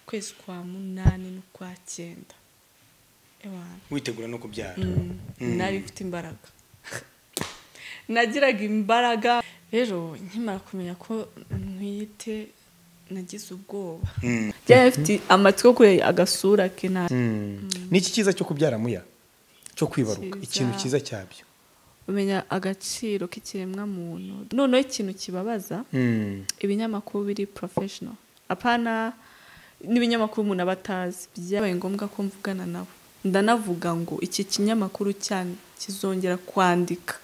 ukwezi kwa munani n'ukwa cyenda Ewana. witegura no kubyara nari mfite imbaraga nagiraga imbaraga rero nkimara kumenya ko ntwite nagize ubwoba Mm. byari bifite amatwi yo kureba agasura ke nta ni iki cyiza cyo kubyara muya cyo kwibaruka Cyiza. ikintu cyiza cyabyo umenya agaciro k'ikiremwa muntu noneho ikintu kibabaza Mm. ibinyamakuru biri porofeshono apana n'ibinyamakuru umuntu aba atazi byabaye ngombwa ko mvugana nawe ndanavuga ngo iki kinyamakuru cyane kizongera kwandika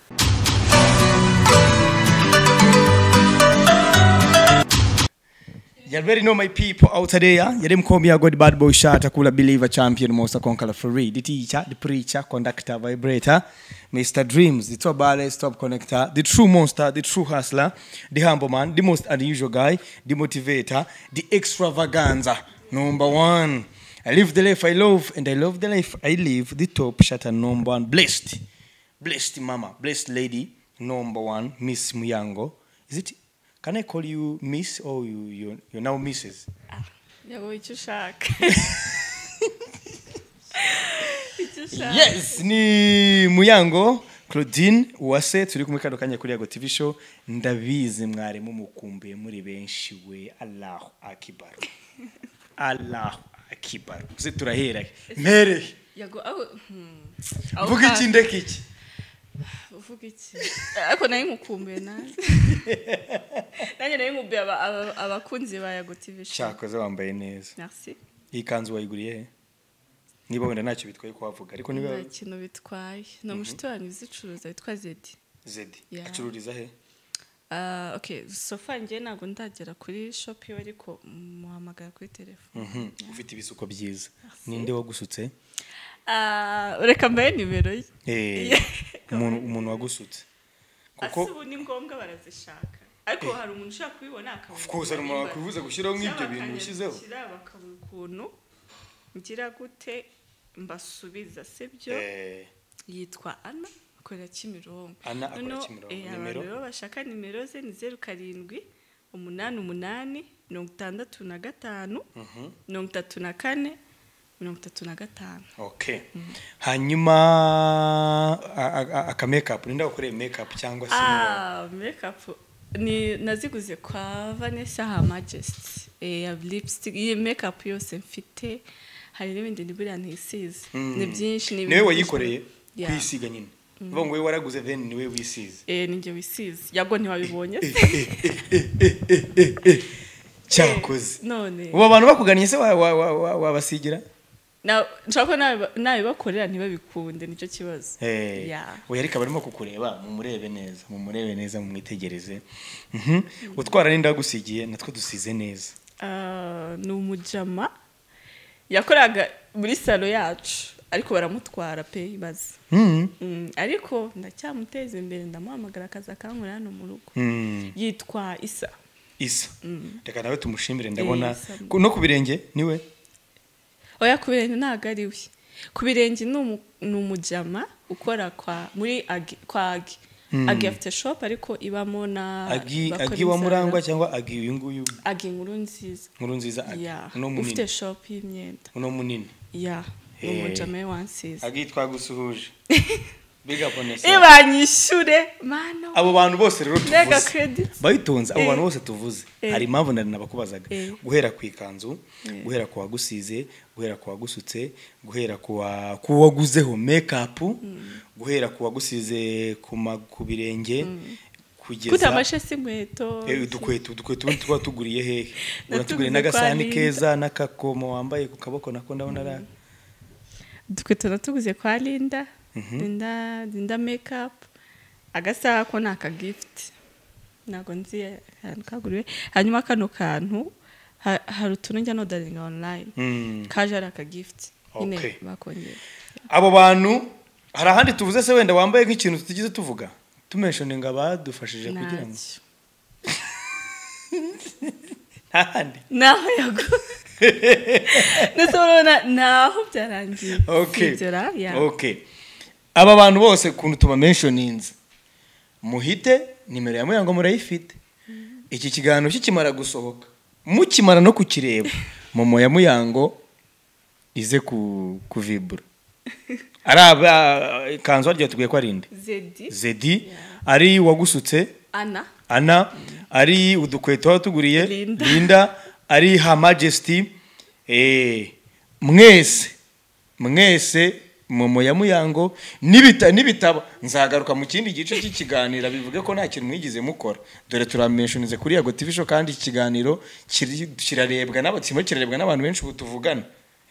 You already know my people out there. You didn't call me a good bad boy shot, a cooler believer, champion, most conqueror for real. The teacher, the preacher, conductor, vibrator, Mr. Dreams, the top ballast, top connector, the true monster, the true hustler, the humble man, the most unusual guy, the motivator, the extravaganza, number one. I live the life I love, and I love the life I live, the top shot and number one. Blessed, blessed mama, blessed lady, number one, Miss Muyango. Is it Can I call you Miss or you you you're now Mrs. ngo icyo ushaka icyo ushaka Yes, ni Muyango Claudine Uwase turi kumwe kano kanya kuri Yago TV show ndabizi mwarimu mukumbuye muri benshi we Allahu Akbar. Allahu Akbar. Uze turahera. he? Mpere. he. yago aho hmm. Aho Vuga ka- iki ndeka iki. uvuga iki ariko nayo mukumbuye nanjye nanjye nayo mukumbuye aba- aba- abakunzi ba yago tv show Cyakoze wambaye neza. merci Iyi kanzu wayiguriye he? Niba wenda ntacyo bitwaye kuhavuga ariko niba nta kintu bitwaye ni umushuti wanyu uzicuruza witwa zedi Zedi Yeah. acururiza he? Ah, okay sofa njye ntabwo ndagera kuri shopu iwe ariko muhamagara kuri telefone Mhm. Ufite ibisuko byiza. Ninde wagusutse? Ah, reka mbaye nimero ye Eh, umuntu umuntu wagusutse ase kuko ubu ni ngombwa barazishaka ariko hari umuntu ushaka kubibona akabona of course hari umuntu wakwifuza gushyiraho nk'ibyo bintu ushyizeho bakabura ukuntu ngira gute mbasubiza sibyo Eh, yitwa ana akorera kimironko Ana akorera Noneho, Kimironko. eh, Nimero? abantu rero bashaka nimero ze ni zeru karindwi umunani umunani mirongo itandatu na gatanu mirongo itatu na kane mirongo itatu na gatanu okay hanyuma a- a- a- aka makeup ninde wakoreye makeup cyangwa se Ah, makeup ni naziguze kwa Vanessa Her Majesty eh, ya lipstick iyi makeup yose mfite hari n'ibindi ni buriya ntisize Mm. ni byinshi ni niwe wayikoreye Yeah. kwisiga nyine uvuga ngo wowe waraguze then niwe wisize eh ninjye wisize yago ntiwabibonye se cyakoze none ubu abantu bakugannye se wa- wa- wa- wa- wabasigira na nshaka ko nabi- nabibakorera ntibabikunde nicyo kibazo Eh, Yeah. oya ariko abarimo kukureba mumurebe neza mumurebe neza mumwitegereze Mhm. utwara n'inda wagusigiye natwe dusize neza Ah, ni umujama yakoraga muri salo yacu ariko baramutwara pe ibaze Mhm. Mm, ariko ndacyamuteza imbere ndamuhamagara akaza akankorera hano mu rugo Mhm. yitwa isa isa reka nawe tumushimire ndabona Isa. ku- no ku birenge niwe oya ku birenge ntabwo ari we ku birenge ni umu- ni umujama ukora kwa muri agi kwa agi agi afite shopu ariko ibamo na agi bakora agi wa ibizamini. murangwa cyangwa agi uyu nguyu agi nkuru nziza nkuru nziza agi ya uno ufite munini shopu y'imyenda uno munini ya ni Hey. umujama we wansize agi twagusuhuje biga bonesa ibanyishure mano abo bantu bose rero mega tuvuze credit bayitonze abo Eh. bantu bose tuvuze Eh. hari impamvu nari nabakubazaga Eh. guhera ku ikanzu Eh. guhera ku wagusize guhera ku wagusutse guhera ku wa- ku waguzeho mekapu guhera ku wagusize ku ma- ku birenge kuta kugeza amashe si inkweto Eh, udukweto udukweto ubundi tuba tuguriye hehe Natuguriye uratuguriye kwa n'agasahani Linda. keza n'akakomo wambaye ku kaboko nako ndabona ari udukweto natuguze kwa linda linda linda mekapu agasaha ko ni akagifuti ntabwo nzi ahantu kaguriwe hanyuma kano kantu ha- hari utuntu njya nodaringa onurayini Mm. kaje ari akagifuti Okay. nyine bakongera abo bantu hari ahandi tuvuze se wenda wambaye nk'ikintu tutigeze tuvuga tumeshoninga badufashije kugira ngo ntacyo ntahandi naho yago ndetse urabona naho byarangiye okay Sibyo ra? Yeah. okay aba bantu bose ukuntu tubamenshoninze muhite nimero ya muyango murayifite iki kiganiro kikimara gusohoka mukimara no kukireba momo ya muyango ize ku kuvibura ari aba ikanzu waryo tugiye ko ari indi zedi zedi ari uwagusutse ana ana ari udukweto watuguriye Linda. linda ari ha majesiti eh, mwese mwese momo ya muyango n'ibita- n'ibitabo nzagaruka mu kindi gice cy'ikiganiro bivuge ko nta kintu mwigize mukora dore turameshunize kuri yago tv show kandi iki kiganiro kiri- kirarebwa n'aba- kirimo kirarebwa n'abantu benshi ubu tuvugana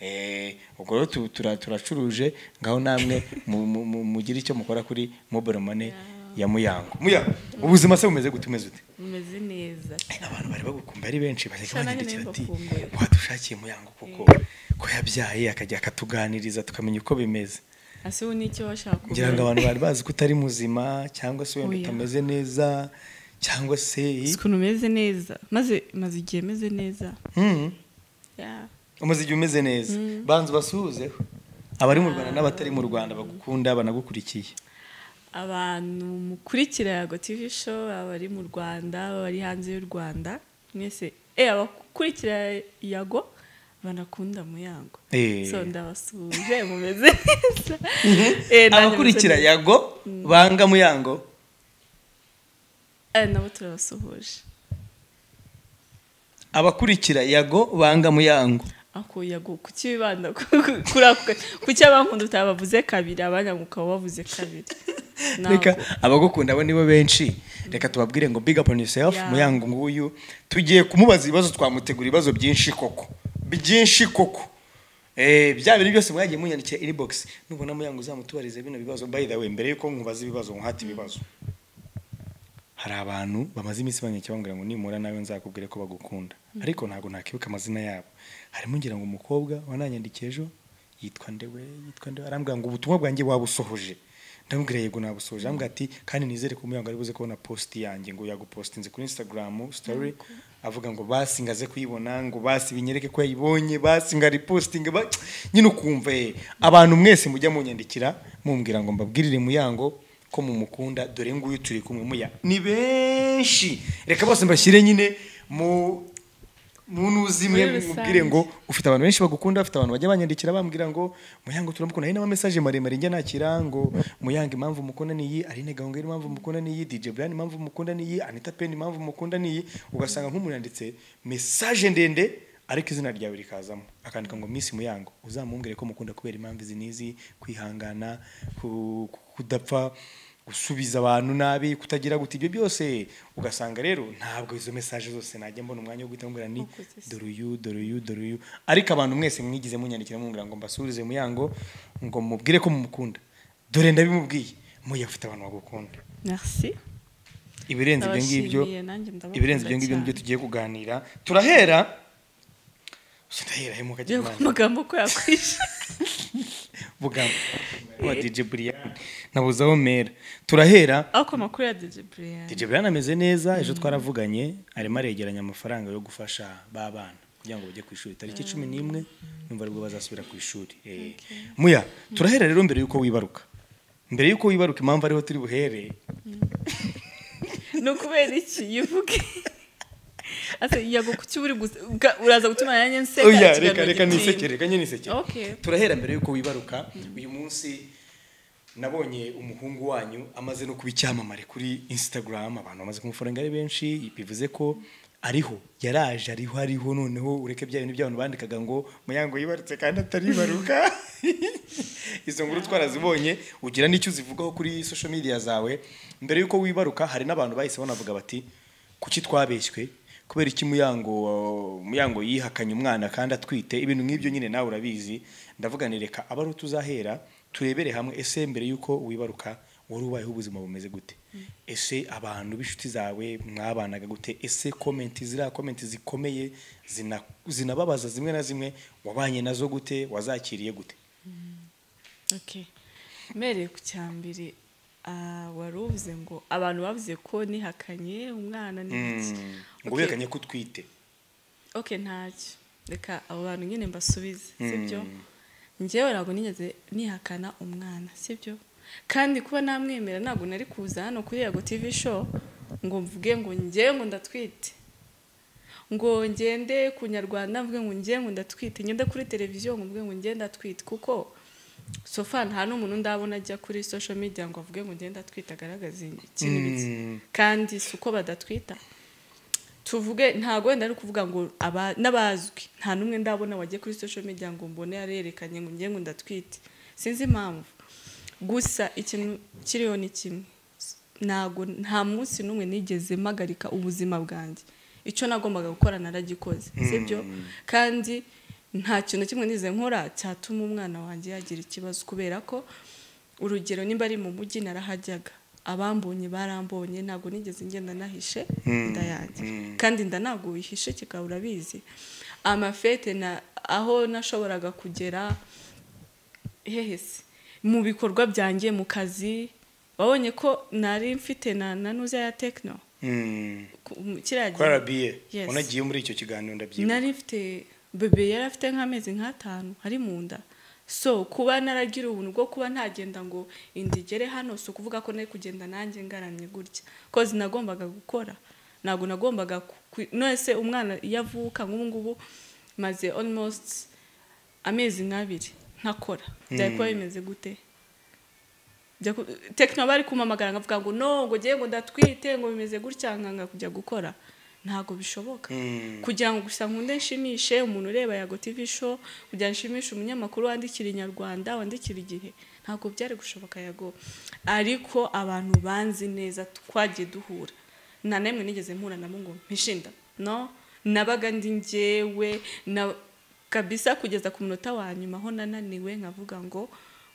Eh, ubwo rero tu- tura- turacuruje ngaho namwe mu- mu- mu- mugire icyo mukora kuri mobile money ya muyango muyango ubuzima se bumeze gute umeze ute bumeze neza abantu bari bagukumbuye ari benshi bajyaga Sha nanjye banyandikira ati ndabibakumbuye. wadushakiye muyango kuko ko yabyaye akajya akatuganiriza tukamenya uko bimeze ese ubu ni icyo bashaka ngira ngo abantu bari bazi ko utari muzima cyangwa se wenda Oya. utameze neza cyangwa se ukuntu umeze neza maze maze igihe meze neza Mm, Yeah. umaze igihe umeze neza banza ubasuhuzeho abari mu rwanda n'abatari mu rwanda bagukunda banagukurikiye abantu mukurikira yago tv show abari mu rwanda abari hanze y'u rwanda mwese eh abakurikira yago banakunda muyango Eh. so ndabasuhuje mumeze neza Eh, nanjye abakurikira meze neza. yago banga muyango Eh, nabo turabasuhuje abakurikira yago banga muyango ako yago kuki bibanda ku- ku- kuri ako gace? kuki abankunda utabavuze kabiri abanya ukaba bavuze kabiri Ntabwo. reka abagukunda bo nibo benshi reka tubabwire ngo big up on yourself Yeah. muyango nguyu tugiye kumubaza ibibazo twamutegura ibibazo byinshi koko byinshi koko Eh, bya bintu byose mwagiye munyandikira inbox nubona muyango uzamutubarize bino bibazo by the way mbere yuko nkubaza ibibazo nkuhate ibibazo hari abantu bamaze iminsi banyakira bambwira ngo nimura nawe nzakubwire ko bagukunda ariko ntabwo nakibuka amazina yabo harimo ngira ngo umukobwa wananyandikiye ejo yitwa ndewe yitwa ndewe arambwira ngo ubutumwa bwanjye wabusohoje ndamubwira yego nabusohoje arambwira ati kandi nizere ko umuyango ari buze kubona posti yanjye ngo yagupostinze kuri instagram story avuga ngo basi ngo aze kuyibona ngo basi binyereke ko yayibonye basi ngo aripostinge ba- nyine ukumva eh, abantu mwese mujya munyandikira mumbwira ngo mbabwirire muyango ko mumukunda dore nguyu turi kumwe muya ni benshi reka bose mbashyire nyine mu mu ntuzi mwe Muri rusange. mubwire ngo ufite abantu benshi bagukunda bafite abantu bajya banyandikira bambwira ngo muyango turamukunda hari n'amamesaje maremare njya nakira ngo muyango impamvu mukunda niyi Aline Gahongayire impamvu mukunda niyi DJ Brian impamvu mukunda niyi Anita Pendo impamvu mukunda niyi ugasanga nk'umuntu yanditse mesaje ndende ariko izina ryawe rikazamo akandika ngo Miss Muyango uzamumbwire ko mukunda kubera impamvu izi n'izi kwihangana ku- ku- kudapfa gusubiza abantu nabi kutagira gute ibyo byose ugasanga rero ntabwo izo mesaje zose najya mbona umwanya wo guhita mubwira ni Ukoze se. dore uyu dore uyu dore uyu ariko abantu mwese mwigize munyandikira mumbwira ngo mbasubirize muyango ngo mubwire ko mumukunda dore ndabimubwiye muya afite abantu bagukunda merci ibirenze ibyo ngibyo Ndabashimiye, nanjye ndabakunda ibirenze ibyo ngibyo cyane. nibyo tugiye kuganira turahera ndahera Ngiye he ku mukagira magambo ko yakwishe bugambo wa DJ Brian nabuzaho mera turahera ariko amakuru ya DJ Brian DJ Brian ameze neza ejo twaravuganye arimo aregeranya amafaranga yo gufasha ba bana kugira ngo bajye ku ishuri tariki cumi n'imwe numva aribwo bazasubira ku ishuri Eh, muya turahera rero mbere y'uko wibaruka mbere y'uko wibaruka impamvu ariho turi buhere ni ukubera iki yivuge ase yago kuki uri gusa ubwa- uraza gutuma nanjye nseka Oya, ikiganiro reka reka gitinda. nisekere reka nyine nisekere Okay. turahera mbere y'uko wibaruka uyu munsi nabonye umuhungu wanyu amaze no kuba icyamamare kuri instagram abantu bamaze kumuforenga ari benshi bivuze ko ariho yaraje ariho ariho noneho ureke bya bintu by'abantu bandikaga ngo muyango yibarutse kandi ataribaruka izo nkuru twarazibonye ugira n'icyo uzivugaho kuri social media zawe mbere y'uko wibaruka hari n'abantu bahise banavuga bati kuki twabeshywe kubera iki muyango muyango yihakanye umwana kandi atwite ibintu nk'ibyo nyine nawe urabizi ndavuga ni reka aba ari tuzahera turebere hamwe ese mbere y'uko wibaruka wari ubayeho ubuzima bumeze gute ese abantu b'inshuti zawe mwabanaga gute ese komenti ziriya komenti zikomeye zina- zinababaza zimwe na zimwe wabanye nazo gute wazakiriye gute Okay. mbereye ku cya mbere ah, wari uvuze ngo abantu bavuze ko nihakanye umwana n'iki ngo ubihakanye ko utwite ok ntacyo reka abo bantu nyine mbasubize sibyo njyewe ntabwo nigeze nihakana umwana sibyo kandi kuba namwemera ntabwo nari kuza hano kuri yago tv show ngo mvuge ngo njyewe ngo ndatwite ngo ngende ku nyarwanda mvuge ngo ngiye ngo ndatwite ngende kuri televiziyo ngo mvuge ngo ngiye ndatwite kuko sofa nta n'umuntu ndabona ajya kuri social media ngo avuge ngo ngende atwite agaragaze ikintu iki kandi si uko badatwita tuvuge ntabwo wenda ari ukuvuga ngo aba- n'abazwi nta n'umwe ndabona wagiye kuri social media ngo mbone yarerekanye ngo ngiye ngo ndatwite sinzi impamvu gusa ikintu kiriho ni kimwe ntago nta munsi n'umwe nigeze mpagarika ubuzima bwanjye icyo nagombaga gukora naragikoze sibyo kandi nta kintu kimwe nize nkora cyatuma umwana wanjye yagira ikibazo kubera ko urugero nimba ari mu mujyi narahajyaga abambonye barambonye ntabwo nigeze ngenda nahishe inda yanjye kandi inda ntabwo wihishe kikaba urabizi amafete na aho nashoboraga kugera hehe se mu bikorwa byanjye mu kazi wabonye ko nari mfite na na nuza ya tekino Mm. ku- mu- kiriya gihe- ko arabiye Yes. unagiye muri icyo kiganiro ndabyibuka nari mfite bebe yari afite nk'amezi nk'atanu ari mu nda so kuba naragira ubuntu bwo kuba ntagenda ngo inda igere hano si ukuvuga ko nari kugenda nanjye ngaramye gutya kozi nagombaga gukora ntabwo nagombaga ku- nonese umwana iyo avuka nk'ubu ngubu maze almost amezi nk'abiri ntakora byari kuba bimeze gute Njya ku- tekino bari kumamagara nkavuga ngo no ngo ngiye ngo ndatwite ngo bimeze gutya nkanga kujya gukora ntabwo bishoboka kugira ngo gusa nkunde nshimishe umuntu ureba yago tv show kugira ngo nshimishe umunyamakuru wandikira inyarwanda wandikira igihe ntabwo byari gushoboka yago ariko abantu banzi neza twagiye duhura nta n'imwe nigeze mpura nabo ngo mpishinda no nabaga ndi njyewe na kabisa kugeza ku munota wa nyuma aho nananiwe nkavuga ngo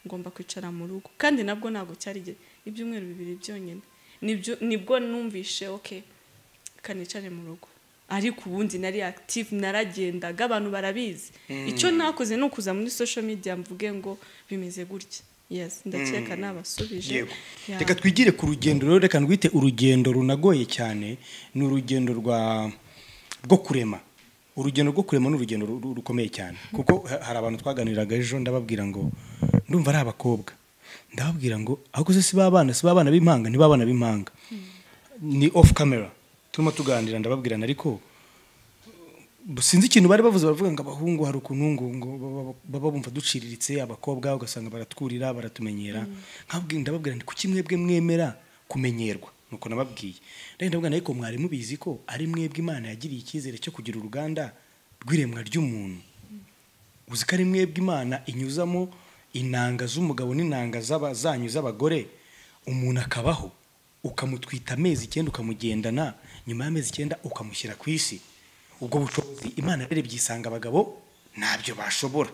ngomba kwicara mu rugo kandi nabwo ntabwo cyari igihe ibyumweru bibiri byonyine Nibyo- nibwo numvishe okay kanicare mu rugo ariko ubundi nari active naragendaga abantu barabizi icyo nakoze ni ukuza muri social media mvuge ngo bimeze gutya yes ndakeka nabasubije yego Yeah. reka twigire ku rugendo rero reka ndwite urugendo runagoye cyane ni urugendo rwa rwo kurema urugendo rwo kurema ni urugendo ru- rukomeye cyane kuko ha- hari abantu twaganiraga ejo ndababwira ngo ndumva ari abakobwa ndababwira ngo ahubwo se si babana si babana b'impanga ntibabana b'impanga ni off camera turimo tuganira ndababwirana ariko sinzi ikintu bari bavuze baravuga ngo abahungu hari ukuntu ngo ngo baba- baba bumva duciriritse abakobwa ugasanga baratwurira baratumenyera nkabwira ndababwira nti kuki mwebwe mwemera kumenyerwa nuko nababwiye rero ndabwira ariko mwari mubizi ko ari mwebwe imana yagiriye icyizere cyo kugira uruganda rw'iremwa ry'umuntu uzi ko ari mwebwe imana inyuzamo inanga z'umugabo n'inanga z'aba- zanyu z'abagore umuntu akabaho ukamutwita amezi icyenda ukamugendana nyuma y'amezi icyenda ukamushyira ku isi ubwo bushobozi imana rero byisanga abagabo ntabyo bashobora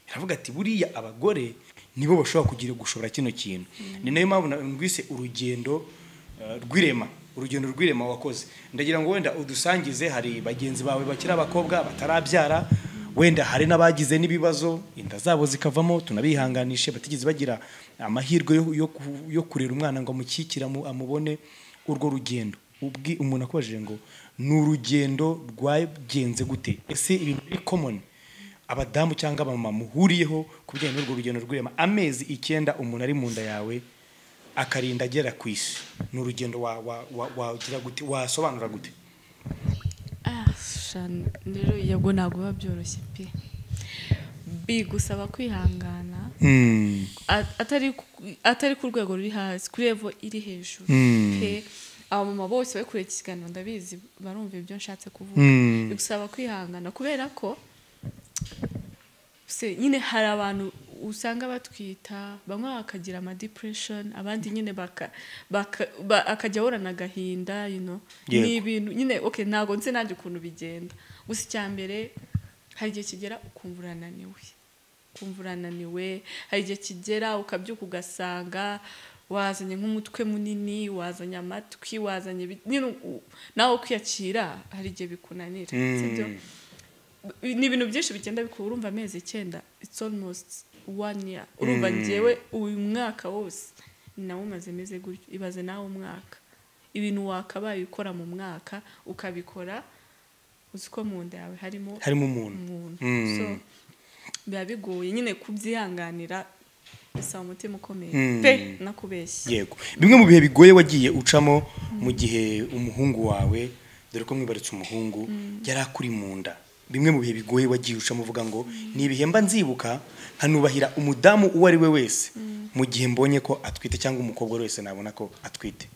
iravuga ati buriya abagore nibo bashobora kugira gushobora kino kintu ni nayo mpamvu na- numvise urugendo eh, rw'irema urugendo rw'irema wakoze ndagira ngo wenda udusangize hari bagenzi bawe bakiri abakobwa batarabyara wenda hari n'abagize n'ibibazo inda zabo zikavamo tunabihanganishe batigeze bagira amahirwe yo, yo, ku- yo kurera umwana ngo amukikire amu- amubone urwo rugendo ubwi umuntu akubajije ngo ni urugendo rwagenze gute ese ibintu biri common abadamu cyangwa abamama muhuriyeho ku bijyanye n'urwo rugendo rw'irema amezi icyenda umuntu ari mu nda yawe akarinda agera ku isi ni urugendo wa- wa- wa- wagira gute wasobanura gute Ah, shana rero yego ntabwo biba byoroshye pe bigusaba kwihangana At- atari ku- atari ku rwego ruri hasi kuri evo iri hejuru pe abamama bose bari kureba iki kiganiro ndabizi barumva ibyo nshatse kuvuga Mm. bigusaba kwihangana kubera ko se nyine hari abantu usanga batwita bamwe bakagira ama depression abandi nyine baka, baka, ba, akajya ahura n'agahinda you know. Yego. ni ibintu nyine okay ntabwo nzi nanjye ukuntu bigenda gusa icya mbere hari igihe kigera ukumva urananiwe ukumva urananiwe hari igihe kigera ukabyuka ugasanga wazanye nk'umutwe munini wazanye amatwi wazanye ibi- nyine u- nawe kwiyakira hari igihe bikunanira sibyo? ni ibintu byinshi bigenda bikuba urumva amezi icyenda it's almost one year urumva ngewe uyu mwaka wose nawe umaze meze gutyo ibaze nawe umwaka ibintu wakabaye ukora mu mwaka ukabikora uzi ko mu nda yawe harimo harimo umuntu umuntu Mm. so biba bigoye nyine kubyihanganira bisaba umutima ukomeye Mm. pe nakubeshye yego bimwe mu bihe bigoye wagiye ucamo mu gihe umuhungu wawe dore ko mwibarutse umuhungu yari akuri mu nda bimwe mu bihe bigoye wagiye ucamo uvuga ngo ni ibihe mba nzibuka nkanubahira umudamu uwo ari we wese mu gihe mbonye ko atwite cyangwa umukobwa wese nabona ko atwite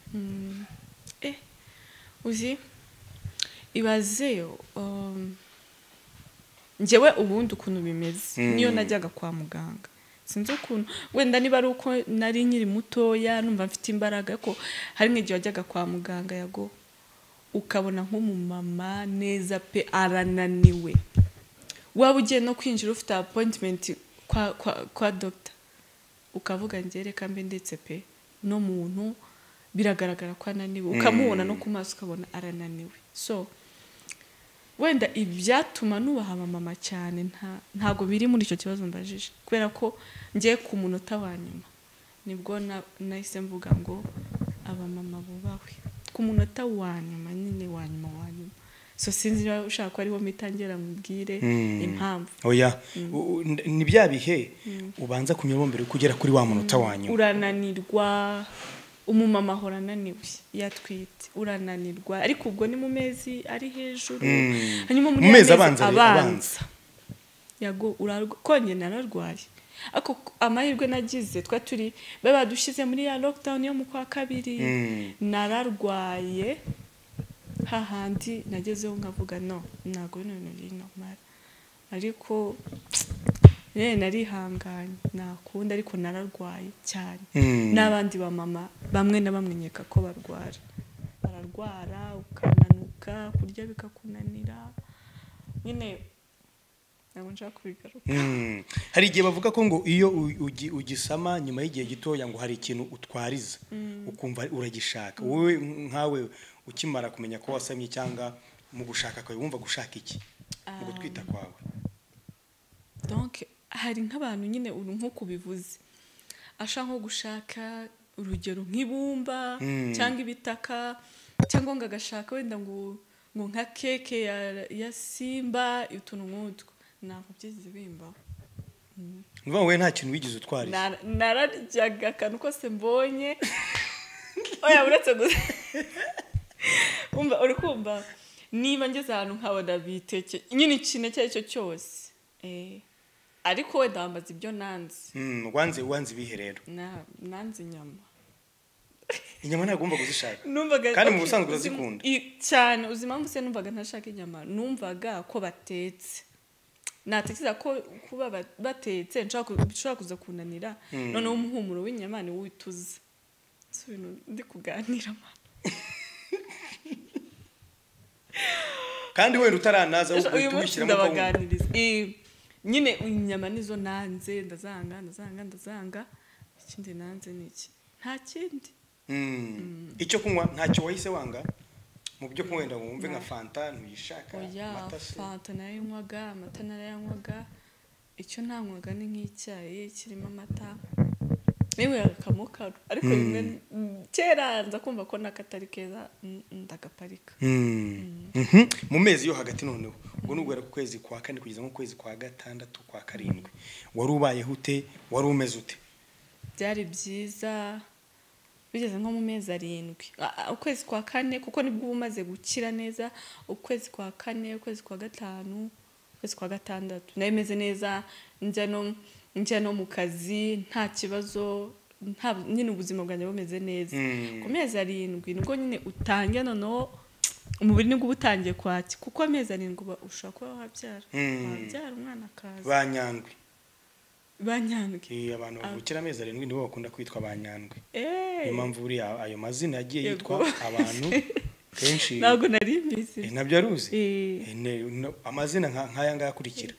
Eh, uzi ibaze um, njyewe ubundi ukuntu bimeze Mm. niyo najyaga kwa muganga sinzi ukuntu wenda niba ari uko nari nkiri mutoya numva mfite imbaraga ko hari nk'igihe wajyaga kwa muganga yago ukabona nk'umumama neza pe arananiwe waba ugiye no kwinjira ufite appointment kwa, kwa, kwa doctor ukavuga njye reka mbe ndetse pe no muntu biragaragara ko ananiwe ukamubona no ku maso ukabona arananiwe so wenda ibyatuma nubaha mama cyane nta ntabwo biri muri icyo kibazo mbajije kubera ko ngiye ku munota wa nyuma nibwo na- nahise mvuga ngo abamama bubahwe ku munota wa nyuma nyine wa nyuma wa nyuma so sinzi niba ushaka ko ariho mitangera mubwire impamvu oya U- u- n- ni bya bihe ubanza kunyuramo mbere yuko ugera kuri wa munota wa nyuma urananirwa umumama ahora ananiwe yatwite urananirwa ariko ubwo ni mu mezi ari hejuru Mm. hanyuma muri Mu ya mezi mezi abanza, abanza. abanza yago urarwa kongera nararwaye ako amahirwe nagize twa turi be badushyize muri ya lockdown yo mu kwa kabiri Mm. nararwaye hahandi nagezeho nkavuga no ntabwo bino bintu biri normal ariko nyine narihanganye nakunda ariko nararwaye cyane Mm. n'abandi bamama bamwe na bamwe nkeka ko barwara bararwara ukananuka kurya bikakunanira nyine ntabwo nshaka kubigaruka Mm. hari igihe bavuga ko ngo iyo u- ugi- ugisama nyuma y'igihe gitoya ngo hari ikintu utwariza ukumva uragishaka wowe nkawe ukimara kumenya ko wasamye cyangwa mu gushaka kwawe wumva gushaka iki mu gutwita kwawe donc hari nk'abantu nyine uru nk'uko ubivuze ashaka nko gushaka urugero nk'ibumba Mm. cyangwa ibitaka cyangwa ngo agashaka wenda ngo ngo nka keke ya, ya simba utuntu nk'utwo ntabwo byigeze bimbaho ni ukuvuga ngo wowe nta kintu wigeze utwariza Nara- nararyaga akantu kose mbonye oya uretse gusa umva uri kumva niba ngeze ahantu nkaba ndabiteke nyine ikintu icyo ari cyo cyose Eh, ariko wenda wambaza ibyo nanze Mm, wanze wanze ibihe rero Na- nanze inyama inyama ntabwo wumva kuzishaka numvaga Kandi mu busanzwe uzi- urazikunda. i- cyane uzi impamvu se numvaga ntashaka inyama numvaga ko batetse natekereza ko kuba ba- batetse nshaka ku- bishobora kuza kunanira noneho umuhumuro w'inyama niwo wituza si ibintu ndi kuganira man. kandi wenda utaranaza uyu uhita munsi ubishyiramo akawunga. ndabaganiriza Eh, nyine inyama nizo nanze ndazanga ndazanga ndazanga ikindi nanze ni iki nta kindi Mm. icyo kunywa ntacyo wahise wanga mu byo kunywa wenda wumve nka Nta- fanta ntuyishaka oya amata se fanta narayanywaga amata narayanywaga icyo ntanywaga ni nk'icyayi kirimo amata yewe akamukaru ariko rimwe kera nza kumva ko n'akatari keza mm, ndagaparika Mm. Mhm. mu mezi yo hagati noneho ubwo ni uguhera ku kwezi kwa kane kugeza nko ku kwezi kwa gatandatu kwa karindwi wari ubayeho ute wari umeze ute byari byiza bigeze nko mu mezi arindwi A- a- ukwezi kwa kane kuko nibwo uba umaze gukira neza ukwezi kwa kane ukwezi kwa gatanu ukwezi kwa gatandatu nayo imeze neza njya no njya no mu kazi nta kibazo nta nyine ubuzima bwanjye bumeze neza Mm. ku mezi arindwi nibwo nyine utangiye noneho umubiri nibwo uba utangiye kwaki kuko amezi arindwi uba- ushobora kuba wabyara Mm. wabyara umwana akaza ba nyandwi banyandwe Eh, abantu bavukira amezi arindwi nibo bakunda kwitwa ba nyandwi Eh. niyo mpamvu buriya ayo mazina yagiye Yego. yitwa abantu kenshi ntabwo nari mbizi Eh, nabyo aruzi Eh. Eh, ne- no- amazina nka- nk'aya ngaya akurikira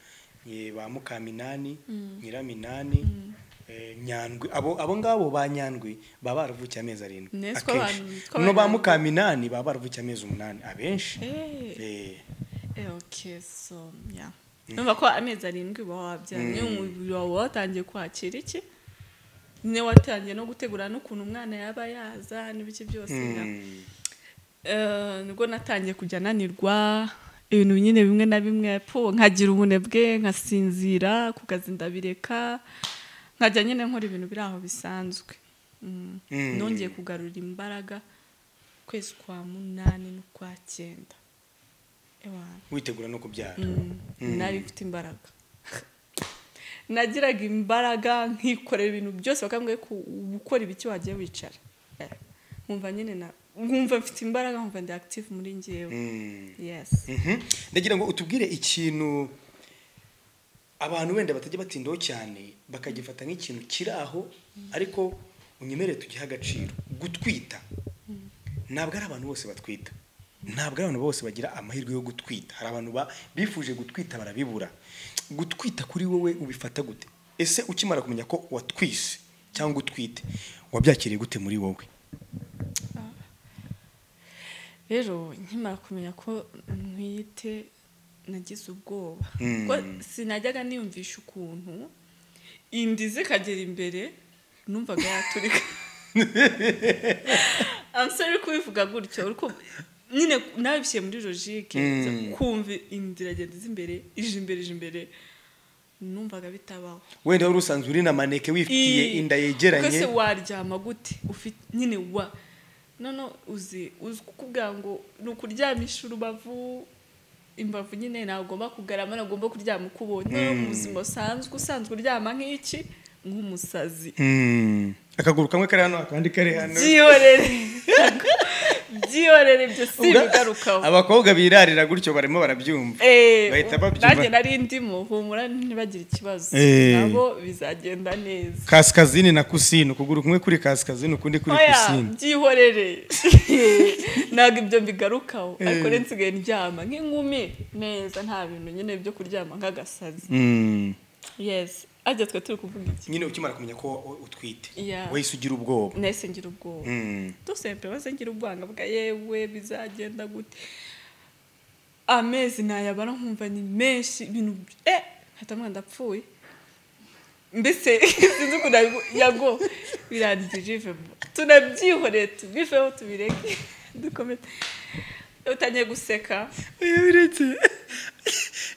Eh, ba mukaminani nyiraminani eh, nyandwi abo abo ngabo ba nyandwi baba baravukiye amezi arindwi Ne, siko akenshi abantu- siko no ba abantu- mukaminani baba baravukiye amezi umunani abenshi Eh, Eh, eh, okay, so, yeah. numva ko amezi arindwi uba wabyara niyo umubiri wawe watangiye kwakira iki nyine watangiye no gutegura n'ukuntu umwana yaba yaza n'ibiki byose yeah. mm, Eh, nibwo natangiye kujya ananirwa ibintu nyine bimwe na bimwe po nkagira ubunebwe nkasinzira ku kazi ndabireka nkajya nyine nkora ibintu biri aho bisanzwe Mm. Mm. nongeye kugarura imbaraga ukwezi kwa munani n'ukwa cyenda witegura no kubyara nari mfite imbaraga nagiraga imbaraga nkikorera ibintu byose bakambwiye ko gukora ibiki wagiye wicara nkumva nyine na nkumva mfite imbaraga nkumva ndi active muri ngewe yesi Mhm. ndagira ngo utubwire ikintu abantu wenda batajya batindaho cyane bakagifata nk'ikintu kiri aho ariko unyemerere tugihe agaciro gutwita ntabwo ari abantu bose batwita ntabwo ari abantu bose bagira amahirwe yo gutwita hari abantu ba- bifuje gutwita barabibura gutwita kuri wowe ubifata gute ese ukimara kumenya ko watwise cyangwa utwite wabyakiriye gute muri wowe rero nkimara kumenya ko ntwite nagize ubwoba Mm. ko sinajyaga niyumvisha ukuntu inda zikagera imbere numvaga yaturika amusore kubivuga gutyo ariko nyine nabishyire muri logike Mm. kumva inda iragenda iza imbere ije imbere ije imbere numvaga bitabaho wenda wari usanzwe uri na maneke wifitiye Ii. inda Kuko yegeranye se waryama gute ufite nyine wa none uzi uzi kukubwira ngo ni ukuryamisha urubavu imbavu nyine ntagomba kugarama ntagomba kuryama uko ubonye Noneho mu buzima busanzwe usanzwe uryama nk'iki nk'umusazi Mm. akaguru kamwe kari hano akandi kari hano byihorere byihorere ibyo si Ubwa- ibigarukaho abakobwa birarira gutyo barimo barabyumva Eh, bahita babyumva. nanjye nari ndimo humura ntibagire ikibazo Eh. nabo bizagenda neza kaskazini na kusini ukuguru kumwe kuri kaskazini ukundi kuri oya kusini byihorere ntabwo ibyo mbigarukaho ariko rero nsigaye ndyama nk'inkumi neza nta bintu nyine byo kuryama nk'agasazi Mm. yesi ajya twe turi kuvuga iki nyine ukimara kumenya ko wo- utwite Yeah. wahise ugira ubwoba nahise ngira ubwoba Mm. dusempe bose ngira ubwanga bwa yewe bizagenda gute amezi nayabara nkumva ni menshi ibintu eh hata mwana ndapfuye mbese sinzi ukuntu yago- yago birandijivemo tunabyihoreye tubiveho tubireke dukomeze utangiye guseka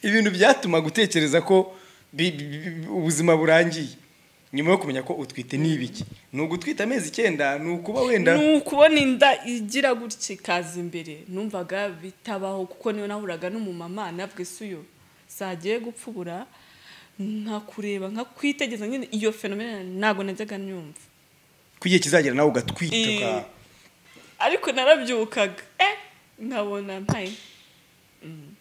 ibintu byatuma gutekereza ko bi- bi- bi- ubuzima burangiye nyuma yo kumenya ko utwite ni ibiki ni ugutwita amezi icyenda ni ukuba wenda ni ukubona inda igira gutya ikaza imbere numvaga bitabaho kuko niyo nahuraga n'umumama navuga ese uyu zagiye gupfubura nkakureba nkakwitegeza nyine iyo fenomena ntabwo najyaga nyumva ku gihe kizagera nawe ugatwita Eh, uka- ariko narabyukaga eh nkabona mpaye Mm.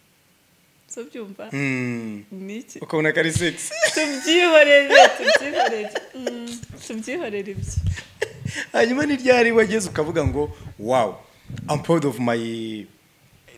so byumva Mm. ni iki ukabona kari sexy tubyihorere tubyihorere Mm, tubyihorere ibyo hanyuma n'iryari wageze ukavuga ngo wow I'm proud of my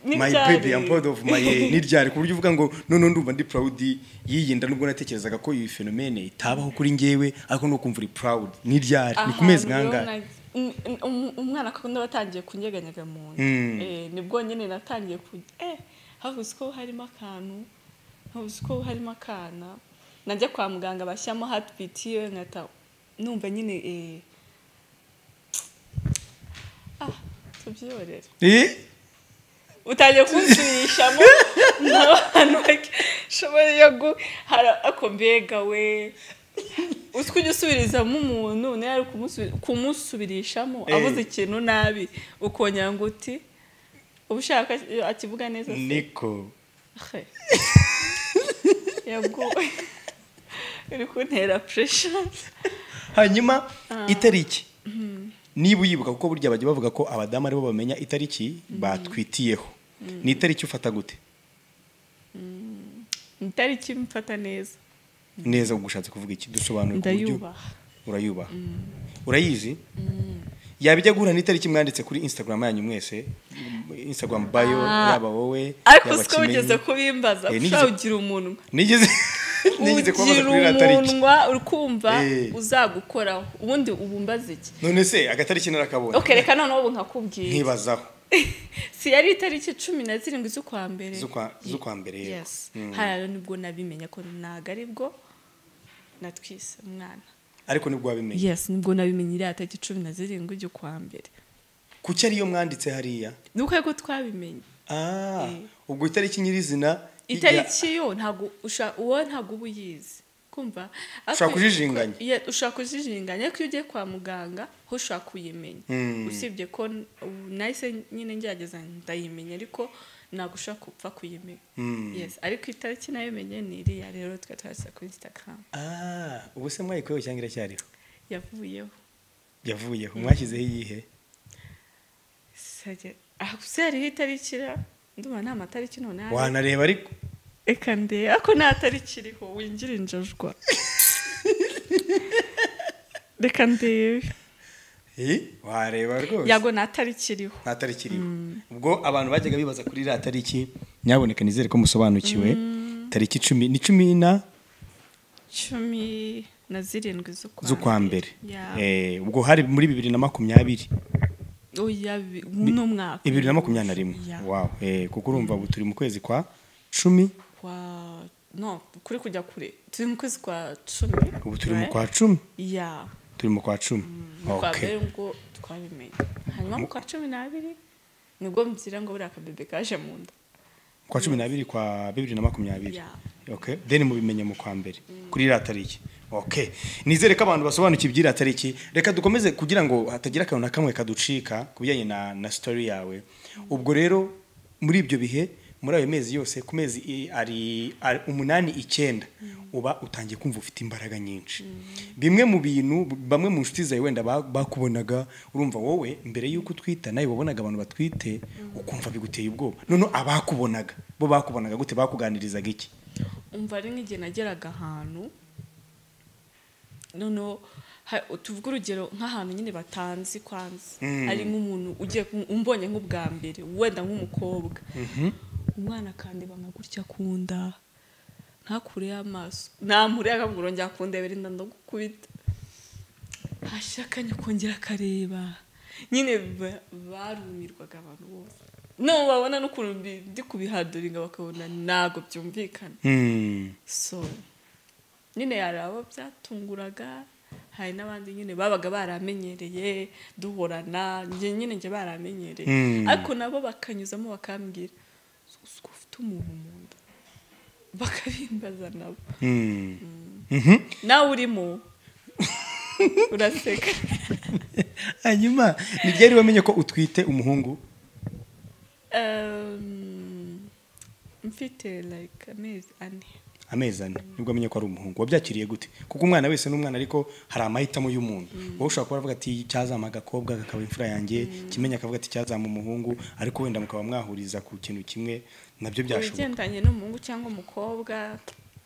my N'ibyari. baby I'm proud of my n'iryari ku buryo uvuga ngo none ndumva ndi proud y'iyi nda nubwo natekerezaga ko iyi phenomene itabaho kuri njyewe ariko ni ukumva uri proud n'iryari ni ku mezi Ahantu ngangahe rero na- um- um- umwana ko watangiye kunyeganyega mu nda Mm. Eh, nibwo nyine natangiye ku eh havuze ko harimo akantu havuze ko harimo akana najya kwa muganga bashyiramo heartbeat yewe nkata numva nyine eh ah tubyiyorera Eh? utangiye kunsubirishamo n'abantu bashobora yo gu hara- ako mbega we utwo ujya usubirizamo umuntu nawe ari kumusubi- kumusubirishamo Eh. avuze ikintu nabi ukongera ngo uti uba ushaka akivuga neza se niko He. yabwo uri kuntera puresha hanyuma itariki niba uyibuka kuko burya bajya bavuga ko abadamu aribo bamenya itariki batwitiyeho ni itariki ufata gute itariki mfata neza neza gushatse kuvuga iki dusobanure ku buryo ndayubaha urayubaha urayizi yaba ijya guhura n'itariki mwanditse kuri instagram yanyu mwese instagram bayo Ah. yaba wowe ariko yaba siko Kimenyi. wigeze kubimbaza Eh, ushobora nigeze- ugira umunwa nigeze nigeze kubabaza ugira kuri iriya tariki umunwa ukumva Eh. uzagukoraho ubundi ubumbaze iki none se agatariki narakabonye okay reka noneho ubu nkakubwiye nkibazaho si yari itariki cumi na zirindwi z'ukwa mbere Z'ukwa- z'ukwa mbere, yego. Yes. Mm. hariya nibwo nabimenya ko ntabwo aribwo natwise umwana ariko nibwo wabimenye yes nibwo nabimenye iriya tariki cumi na zirindwi z'ukwa mbere kuki ariyo mwanditse hariya nuko ariko twabimenye Ah, Eh. ubwo itariki nyirizina ijya- itariki yo ntabwo usha- uwo ntabwo uba uyizi kumva Ushobora kujijinganya. Ye- ushobora kujijinganya ariko iyo ugiye kwa muganga ho ushobora kuyimenya Mm. usibye ko n- ubu nahise nyine ngerageza ndayimenya ariko ntabwo ushobora kupfa kuyimenya yes ariko itariki nayimenye ni iriya rero twe twashyira kuri instagram Ah, ubu se mwayikoyeho cyangwa iracyariho yavuyeho yavuyeho mwashyizeho iyihe Sajya- ah, gusa hariho itariki ra ndumva nta matariki noneho ari- wanareba ariko reka ndebe ako nta tariki iriho winjira injajwa reka ndebe Eh, wareba rwose yago nta tariki iriho nta tariki iriho ubwo abantu bajyaga bibaza kuri iriya tariki nyaboneka nizere ko musobanukiwe tariki icumi ni cumi na cumi na zirindwi z'ukwa mbere Ya. Eh, ubwo hari muri bibiri na makumyabiri Oya, bi- uno mwaka bibiri na makumyabiri na rimwe Ya. wow Eh, kuko urumva ubu turi mu kwezi kwa cumi kwa no kuri kujya kure turi mu kwezi kwa cumi ubu turi mu right? kwa cumi ya turi mu kwa cumi mu kwa Okay. mbere ubwo twabimenye hanyuma mu kwa cumi n'abiri nibwo mbyira ngo buriya akabebe kaje mu nda kwa cumi n'abiri kwa bibiri na makumyabiri Yeah. okay. then mubimenye mu kwa mbere kuri iriya tariki okay. nizere ko abantu basobanukiwe iby'iriya tariki reka dukomeze kugira ngo hatagira akantu na kamwe kaducika ku bijyanye na, na story yawe ubwo rero muri ibyo bihe muri ayo mezi yose ku mezi i- ari, ari umunani icyenda uba utangiye kumva ufite imbaraga nyinshi bimwe mu bintu bamwe mu nshuti zawe wenda ba- bakubonaga urumva wowe mbere y'uko utwita nawe wabonaga abantu batwite ukumva biguteye ubwoba noneho abakubonaga bo bakubonaga gute bakuganirizaga iki umva ari nk'igihe nageraga ahantu noneho ha- tuvuge urugero nk'ahantu nyine batanzi kwanza ari nk'umuntu ugiye kum- umbonye nk'ubwa mbere wenda nk'umukobwa umwana akandeba nka gutya akunda ntakure y'amaso namure akabwira ngo akundebera inda ndagukubita hashakanye kongera akareba nyine ba- barumirwaga abantu bose no babona n'ukuntu mbi- ndi kubihaduringa bakabona ntabwo byumvikana Hmm. so nyine hari abo byatunguraga hari n'abandi nyine babaga baramenyereye duhorana njye nyine njye baramenyereye Mm. ariko nabo bakanyuzamo bakambwira "Uzi ko ufite umuntu mu nda bakabimbaza nabo Hmm. Mhm. nawe urimo uraseka hanyuma ntibyari wamenye ko utwite umuhungu Um, mfite like amezi ane amezi ane nibwo amenye ko ari umuhungu wabyakiriye gute kuko umwana wese ni umwana ariko hari amahitamo y'umuntu wowe ushobora kuba avuga ati cyazama agakobwa kakaba imfura yanjye kimenya akavuga ati cyazama umuhungu ariko wenda mukaba mwahuriza ku kintu kimwe nabyo byashoboka ibigendanye n'umuhungu cyangwa umukobwa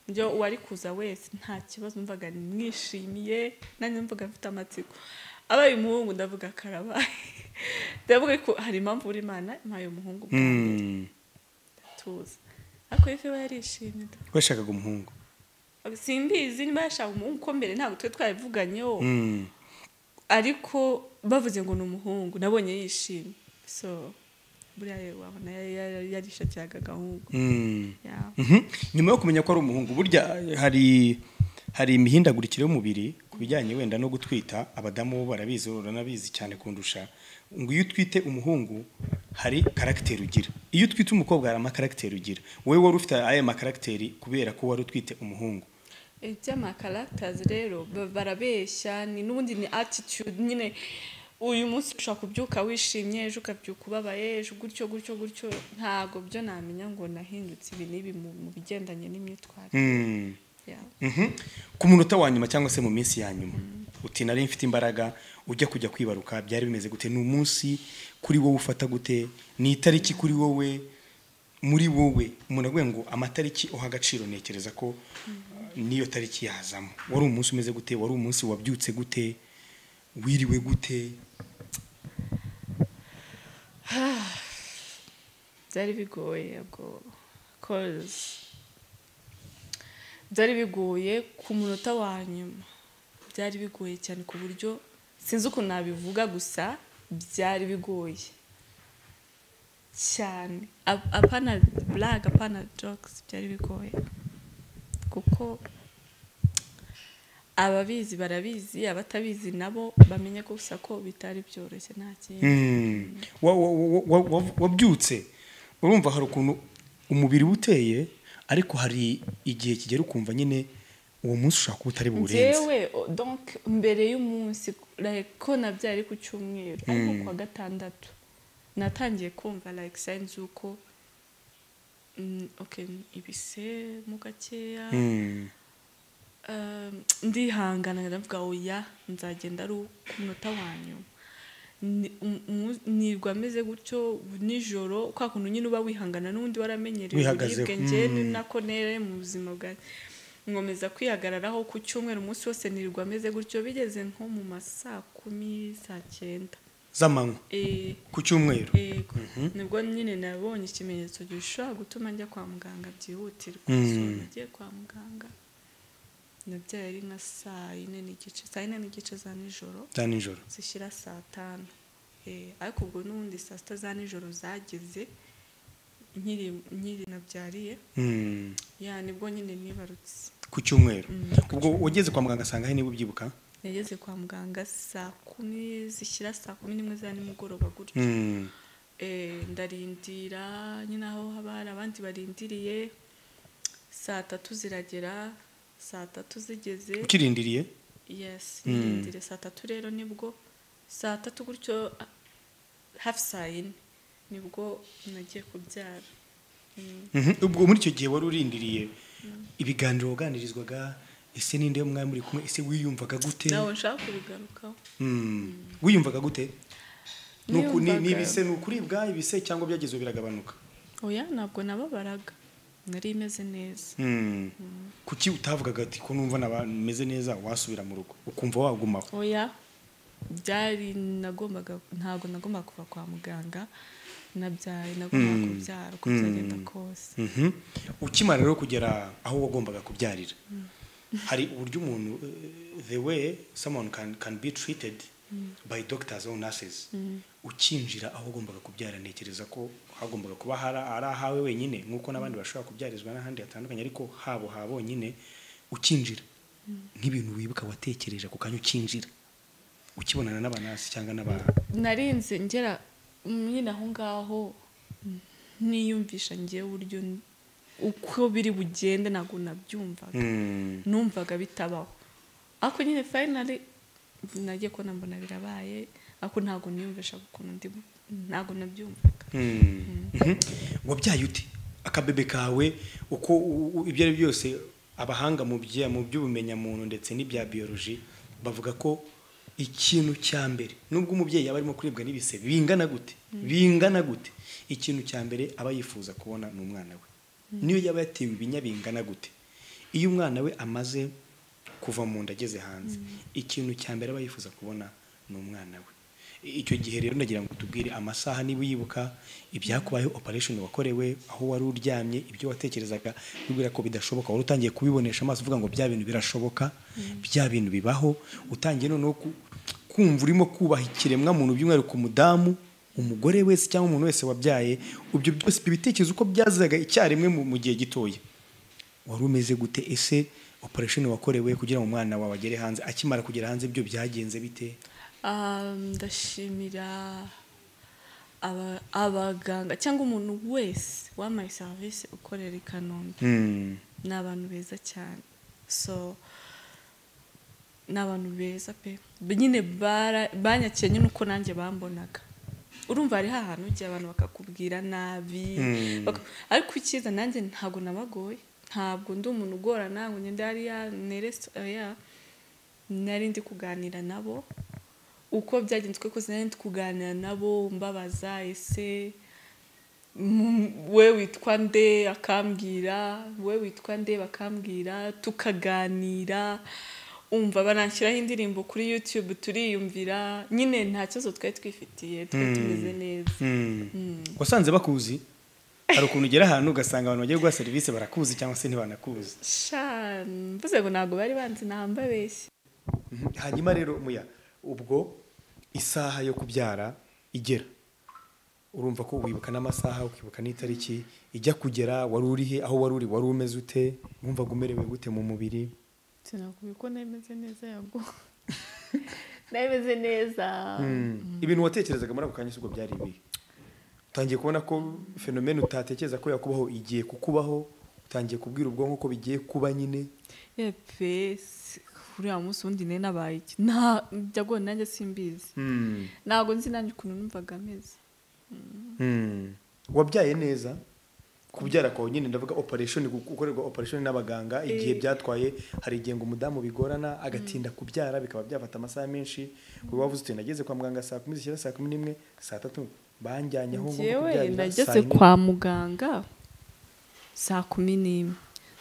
byo uwari kuza wese nta kibazo mvaga mwishimiye nanjye mvuga mfite amatsiko abaye umuhungu ndavuga karabaye ndavuga ko hari impamvu uri imana impaye umuhungu bwa mbere, Hmm. tuzi ariko ife we yarishimye da. washakaga umuhungu simbizi niba yashaka umuhungu ko mbere ntabwo twe twabivuganyeho Hmm. ariko bavuze ngo ni umuhungu nabonye yishimye so buriya rero wabona yari- yari- yarishakiraga agahungu Hmm. Yeah. Mhm. nyuma yo kumenya ko ari umuhungu burya eh, hari hari imihindagurikire y'umubiri ku bijyanye wenda no gutwita abadamu bo barabizi uranabizi cyane kundusha ngo iyo utwite umuhungu hari karagiteri ugira iyo utwite umukobwa hari amakaragiteri ugira wowe wari ufite aya makaragiteri kubera ko wari utwite umuhungu iby'amakaragitazi rero ba- barabeshya ni n'ubundi ni attitude nyine uyu munsi ushobora kubyuka wishimye ejo ukabyuka ubabaye ejo gutyo gutyo gutyo ntabwo byo namenya ngo nahindutse ibi n'ibi mu mu bigendanye n'imyitwarire Hmm. yawe Mhm. ku munota wa nyuma cyangwa se mu minsi ya nyuma uti nari mfite imbaraga ujya kujya kwibaruka byari bimeze gute ni umunsi kuri wowe ufata gute ni itariki kuri wowe muri wowe umuntu aguye ngo amatariki uha agaciro ntekereza ko uh, niyo tariki yazamo wari umunsi umeze gute wari umunsi wabyutse gute wiriwe gute byari bigoye ubwo cause byari bigoye ku munota wa nyuma byari bigoye cyane ku buryo sinzi ukuntu nabivuga gusa byari bigoye cyane Ap- apana black apana jokes byari bigoye kuko ababizi barabizi abatabizi nabo bamenye gusa ko bitari byoroshye nta kindi Mm. Wa- wa- wa- wa- wa- wabyutse urumva hari ukuntu umubiri uba uteye ariko hari igihe kigera ukumva nyine uwo munsi ushobora kuba utari buwurenze njyewe o- donc mbere y'umunsi like, ko nabyari ku cyumweru ariko kuwa gatandatu natangiye kumva like signs y'uko mm, okay, ni ibise mu gakeya Mm. Um, ndihangana ndavuga oya nzagenda ari ku munota wa nyuma Ni- um- umu- nirwa ameze gutyo nijoro kwa kuntu nyine uba wihangana n'undi waramenyereye Wihagazeho, uburibwe njye mm. ni nako nere mu buzima bwanjye nkomeza kwihagararaho ku cyumweru umunsi wose nirwa ameze gutyo bigeze nko mu ma saa kumi saa cyenda z'amanywa Eh, ku cyumweru yego nibwo nyine nabonye ikimenyetso gishobora gutuma njya kwa muganga byihutirwa Mm. So, nagiye kwa muganga nabyaye ari nka saa yine n'igice saa yine n'igice za nijoro za nijoro zishyira saa tanu Eh, ariko ubwo n'ubundi saa sita za nijoro zageze nkiri nkiri nabyariye Mm. ya nibwo nyine nibarutse ku cyumweru Mm. ubwo wageze kwa muganga asanga he niba ubyibuka nageze kwa muganga saa kumi zishyira saa kumi n'imwe za nimugoroba gutyo Mm. Eh, ndarindira nyine aho haba hari abandi barindiriye saa tatu ziragera saa tatu zigeze ukirindiriye yes Mm. nirindire saa tatu rero nibwo saa tatu gutyo ah, hafi saa yine nibwo nagiye kubyara Mm. Mhm. ubwo muri icyo gihe wari urindiriye ibiganiro waganirizwaga ese ninde mwari muri kumwe ese wiyumvaga gute nawe nshaka kubigarukaho Mm. wiyumvaga gute Ni uku- ni- ni Niyumvaga- ibise ni ukuribwa ibise cyangwa byagezwe biragabanuka oya ntabwo nababaraga nari imeze neza Mm. kuki utavugaga ati ko numva naba- meze neza wasubira mu rugo ukumva wagumaho oya byari nagombaga ntabwo nagombaga kuva kwa muganga nabyaye nagombaga Mm. kubyara uko Mm. byagenda kose Mhm. ukimara rero kugera aho wagombaga kubyarira hari uburyo umuntu eh, the way someone can, can be treated by doctors or nurses ukinjira aho wagombaga kubyara ntekereza ko hagombaga kuba hari ari ahawe wenyine nk'uko n'abandi bashobora kubyarizwa n'ahandi hatandukanye ariko habo ha bonyine ukinjira nk'ibintu wibuka watekereje ako kanya ukinjira ukibonana n'abanasi cyangwa n'aba narinze ngera nyine aho ngaho niyumvisha ngewe uburyo n- uko biri bugende ntabwo nabyumvaga Mm. numvaga bitabaho ariko nyine fayinari nagiye kubona mbona birabaye ariko ntabwo niyumvisha ukuntu ndi ntabwo nabyumvaga Mhm. wabyaye ute akabebe kawe uko u- u- ibyo ari byo byose abahanga mu bya- mu by'ubumenyamuntu ndetse n'ibya biyoloji bavuga ko ikintu cya mbere nubwo umubyeyi yaba arimo kuribwa n'ibise bingana gute bingana gute ikintu cya mbere aba yifuza kubona ni umwana we niyo yaba yatewe ibinya bingana gute iyo umwana we amaze kuva mu nda ageze hanze ikintu cya mbere aba yifuza kubona ni umwana we I- icyo gihe rero ndagira ngo tubwire amasaha niba uyibuka ibyakubayeho operation wakorewe aho wari uryamye ibyo watekerezaga bibwira ko bidashoboka wari utangiye kubibonesha amaso uvuga ngo bya bintu birashoboka bya bintu bibaho utangiye noneho ku- kumva urimo kubaha ikiremwa muntu by'umwihariko umudamu umugore wese cyangwa umuntu wese wabyaye ibyo byose ibyo bitekerezo uko byazaga icyarimwe mu- mu gihe gitoya wari umeze gute ese operation wakorewe kugira ngo umwana wawe agere hanze akimara kugera hanze ibyo byagenze bite Ah, ndashimira aba- abaganga cyangwa umuntu wese wampaye serivisi ukorera i kanombe ni abantu beza cyane so ni abantu beza pe nyine bara- banyakiye nyine uko nanjye bambonaga urumva hariho ahantu ujya abantu bakakubwira nabi Mm. baka- ariko icyiza nanjye ntabwo nabagoye ntabwo ndi umuntu ugorana ngo ngende hariya neresi oya nari ndi kuganira nabo uko byagenze uko kose nari ndi kuganira nabo mbabaza ese mu- we witwa nde akambwira we witwa nde bakambwira tukaganira umva bananshyiraho indirimbo kuri youtube turiyumvira nyine nta kibazo twari twifitiye twari tumeze neza wasanze bakuzi hari ukuntu ugera ahantu ugasanga abantu bagiye guha serivisi barakuzi cyangwa se ntibanakuzi sha mvuze ngo ntabwo bari banzi ntambabeshye Mhm. hanyuma rero muya ubwo isaha yo kubyara igera urumva ko wibuka n'amasaha ukibuka n'itariki ijya kugera wari urihe aho wari uri wari umeze ute wumvaga umerewe gute mu mubiri sinakubwiye ko nemeze neza yago nemeze neza ibintu watekerezaga muri ako kanya si ubwo byari ibihe utangiye kubona ko fenomene utatekereza ko yakubaho igiye kukubaho utangiye kubwira ubwonko ko bigiye kuba nyine yepe uriya munsi ubundi nari nabaye iki nta byagoye nanjye simbizi ntabwo nzi nanjye ukuntu numvaga ameze wabyaye neza kubyara kwawe nyine ndavuga operation gukorerwa operation n'abaganga igihe byatwaye hari igihe ngo umudamu bigorana agatinda kubyara bikaba byafata amasaha menshi uba wavuze uti nageze kwa muganga saa kumi zishyira saa kumi n'imwe saa tatu banjyanye aho ngomba njyewe kubyarira saa nageze yine. kwa muganga saa kumi n'imwe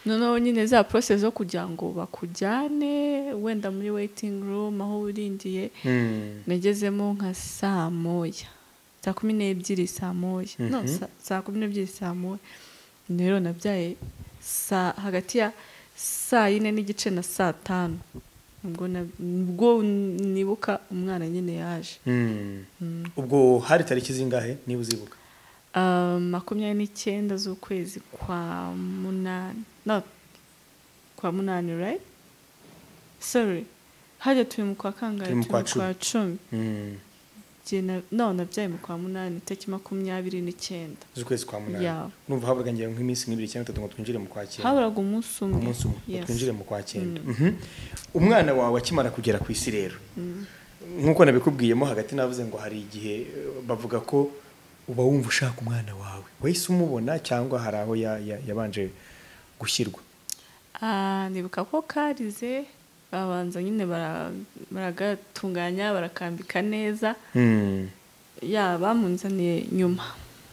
noneho nyine za porosesi zo kugira ngo bakujyane wenda muri weyitingi rumu aho urindiye Mm. nagezemo nka saa moya saa kumi n'ebyiri saa moya no sa- saa kumi n'ebyiri saa moya rero nabyaye saa hagati ya saa yine n'igice na saa tanu ubwo na- ubwo nibuka umwana nyine yaje Mm. ubwo hari tariki zingahe niba uzibuka Ah, makumyabiri n'icyenda z'ukwezi kwa munani no kwa munani right sorry hajya turi mu kwa kangahe Turi mu turi mu kwa kwa cumi Mm. Jye na- no nabyaye mu kwa munani itariki makumyabiri n'icyenda z'ukwezi kwa Yeah. munani numva haburaga ngira ngo nk'iminsi nk'ibiri cyangwa itatu ngo twinjire mu kwakira haburaga umunsi umwe umunsi umwe ngo Yes. twinjire mu kwa cyenda Mhm. umwana wawe akimara kugera ku isi rero nk'uko nabikubwiyemo hagati navuze ngo hari igihe eh, bavuga ko uba wumva ushaka umwana wawe wahise umubona cyangwa hari aho ya- ya- yabanje gushyirwa Ah, nibuka ko karize babanza nyine bara- baragatunganya barakambika neza ya bamunzaniye nyuma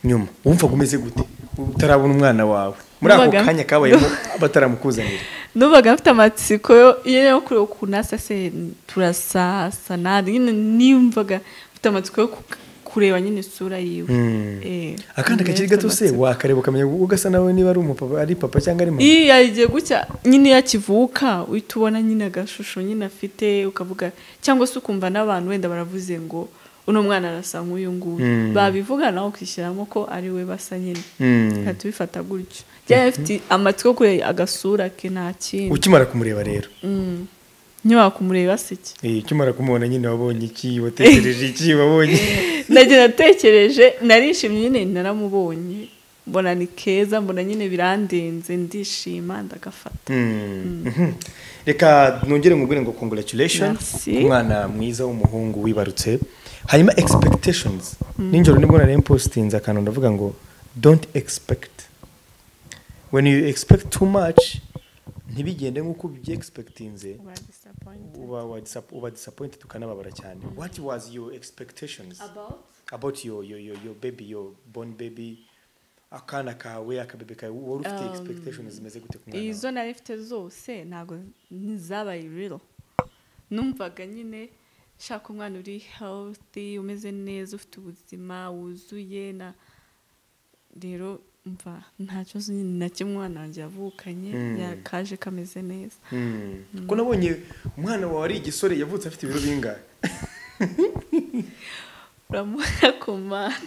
nyuma wumvaga umeze gute utarabona umwana wawe muri ako Numvaga- kanya kabayemo bataramukuzanira nubaga mfite amatsiko yo yo kureba ukuntu asa se turasasa nade nyine nimvaga mfite amatsiko yo ku- kureba nyine isura yiwe Eh, akandi mfite kakiri gato se amatsiko. wakareba ukamenya ugasa nawe niba ari umupapa ari papa cyangwa ari mama iyo yagiye gutya nyine iyo akivuka uhita ubona nyine agashusho nyine afite ukavuga cyangwa se ukumva n'abantu wenda baravuze ngo uno mwana arasa nk'uyu nguyu Mm. babivuga nawe ukishyiramo ko ari we basa nyine Mm. uhita ubifata gutyo byari bifite amatwi yo kureba agasura ke nta kindi ukimara kumureba rero Mm. ntiwaba kumureba se iki Eh, ukimara kumubona nyine wabonye iki watekereje iki wabonye nage natekereje narishimye nyine naramubonye mbona ni keza mbona nyine birandenze ndishima ndagafata Mm. Mhm. reka nongere nkubwire ngo congratulations Merci. ku mwana mwiza w'umuhungu wibarutse hanyuma expectations ninjoro nibwo nari mpostinze akantu ndavuga ngo don't expect when you expect too much ntibigende nk'uko ubyiexpectinze uba wa disap- uba disappointed ukanababara cyane what was your expectations about your, your, your, your baby your born baby akana kawe akabebe kawe wari ufite Um, expectations zimeze gute ku mwana wawe? izo nari mfite zose ntabwo ntizabaye rero numvaga nyine shaka umwana uri healthy umeze neza ufite ubuzima wuzuye na rero mva nta kibazo nyine na kimwe umwana wanjye yavukanye Mm. yakaje kameze neza Mm. kuko nabonye umwana wawe ari igisore yavutse afite ibiro bingahe uramubona ku mana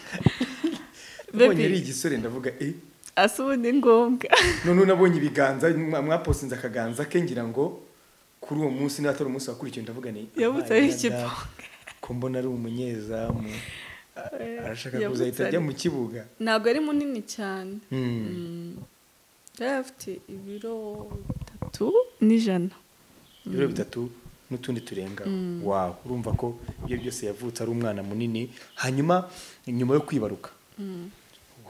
nabonye Baby. ari igisore ndavuga eh asa ubu ni ngombwa noneho nabonye ibiganza mwa- mwapostinze akaganza ke ngira ngo kuri uwo munsi niba atari umunsi wakurikiye ndavuga ni Yavutse "Imana ari ya ikiboga." data, ko mbona ari umunyezamu A- arashaka yavutse kuzahita ajya ari- mu kibuga ntabwo ari munini cyane Mm. yari afite ibiro bitatu n'ijana ibiro bitatu n'utundi turenga wawe urumva ko ibyo byose yavutse ari umwana munini hanyuma nyuma yo kwibaruka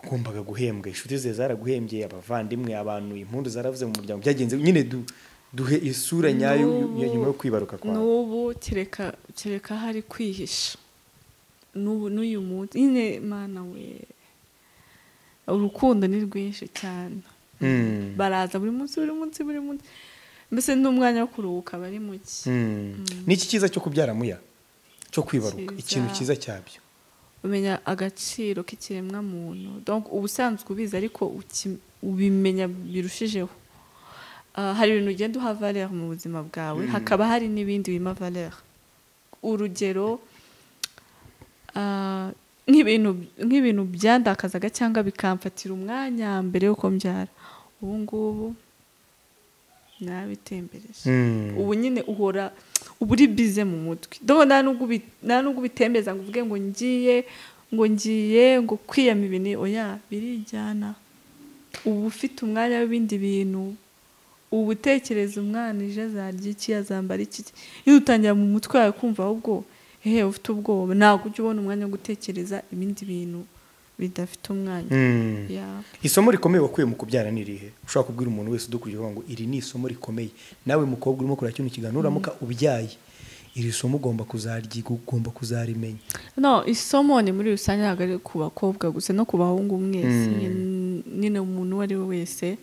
wagombaga guhembwa inshuti ze zaraguhembye abavandimwe abantu impundu zaravuze mu muryango byagenze nyine du- duhe isura nyayo N'ubu- ya nyuma yo kwibaruka kwawe n'ubu kereka kereka hari kwihisha n'ubu n'uyu munsi nyine mana we urukundo ni rwinshi cyane Mm. baraza buri munsi buri munsi buri munsi mbese n'umwanya wo kuruhuka bari muke Mm. ni iki cyiza cyo kubyara muya cyo kwibaruka Cyiza. ikintu cyiza cyabyo umenya agaciro k'ikiremwa muntu donc ubusanzwe ubizi ariko uki- ubimenya birushijeho Ah, hari ibintu ugenda uha valeur mu buzima bwawe hakaba hari n'ibindi bima valeur urugero ah, nk'ibintu nk'ibintu byandakazaga cyangwa bikamfatira umwanya mbere yuko mbyara ubu ngubu nabitembereje ubu nyine uhora uba uri bize mu mutwe dore nta n'ubwo ubi- nta n'ubwo ubitembeza ngo uvuge ngo ngiye ngo ngiye ngo kwiyama ibintu oya birijyana uba ufite umwanya w'ibindi bintu uba utekereza umwana ije azarya iki azambara iki iyo utangira mu mutwe wawe kumva ahubwo hehe ufite ubwoba ntabwo ujya ubona umwanya wo gutekereza ibindi bintu bidafite umwanya Yeah. isomo rikomeye wakuye mu kubyara ni irihe ushobora kubwira umuntu wese udukurikije ngo iri ni isomo rikomeye nawe mukobwa urimo kureba kino kiganiro uramuka ubyaye iri somo ugomba kuzaryiga ugomba kuzarimenya no isomo ni muri rusange ntabwo ari ku bakobwa gusa no ku bahungu mwese nyine- nyine umuntu uwo ari we wese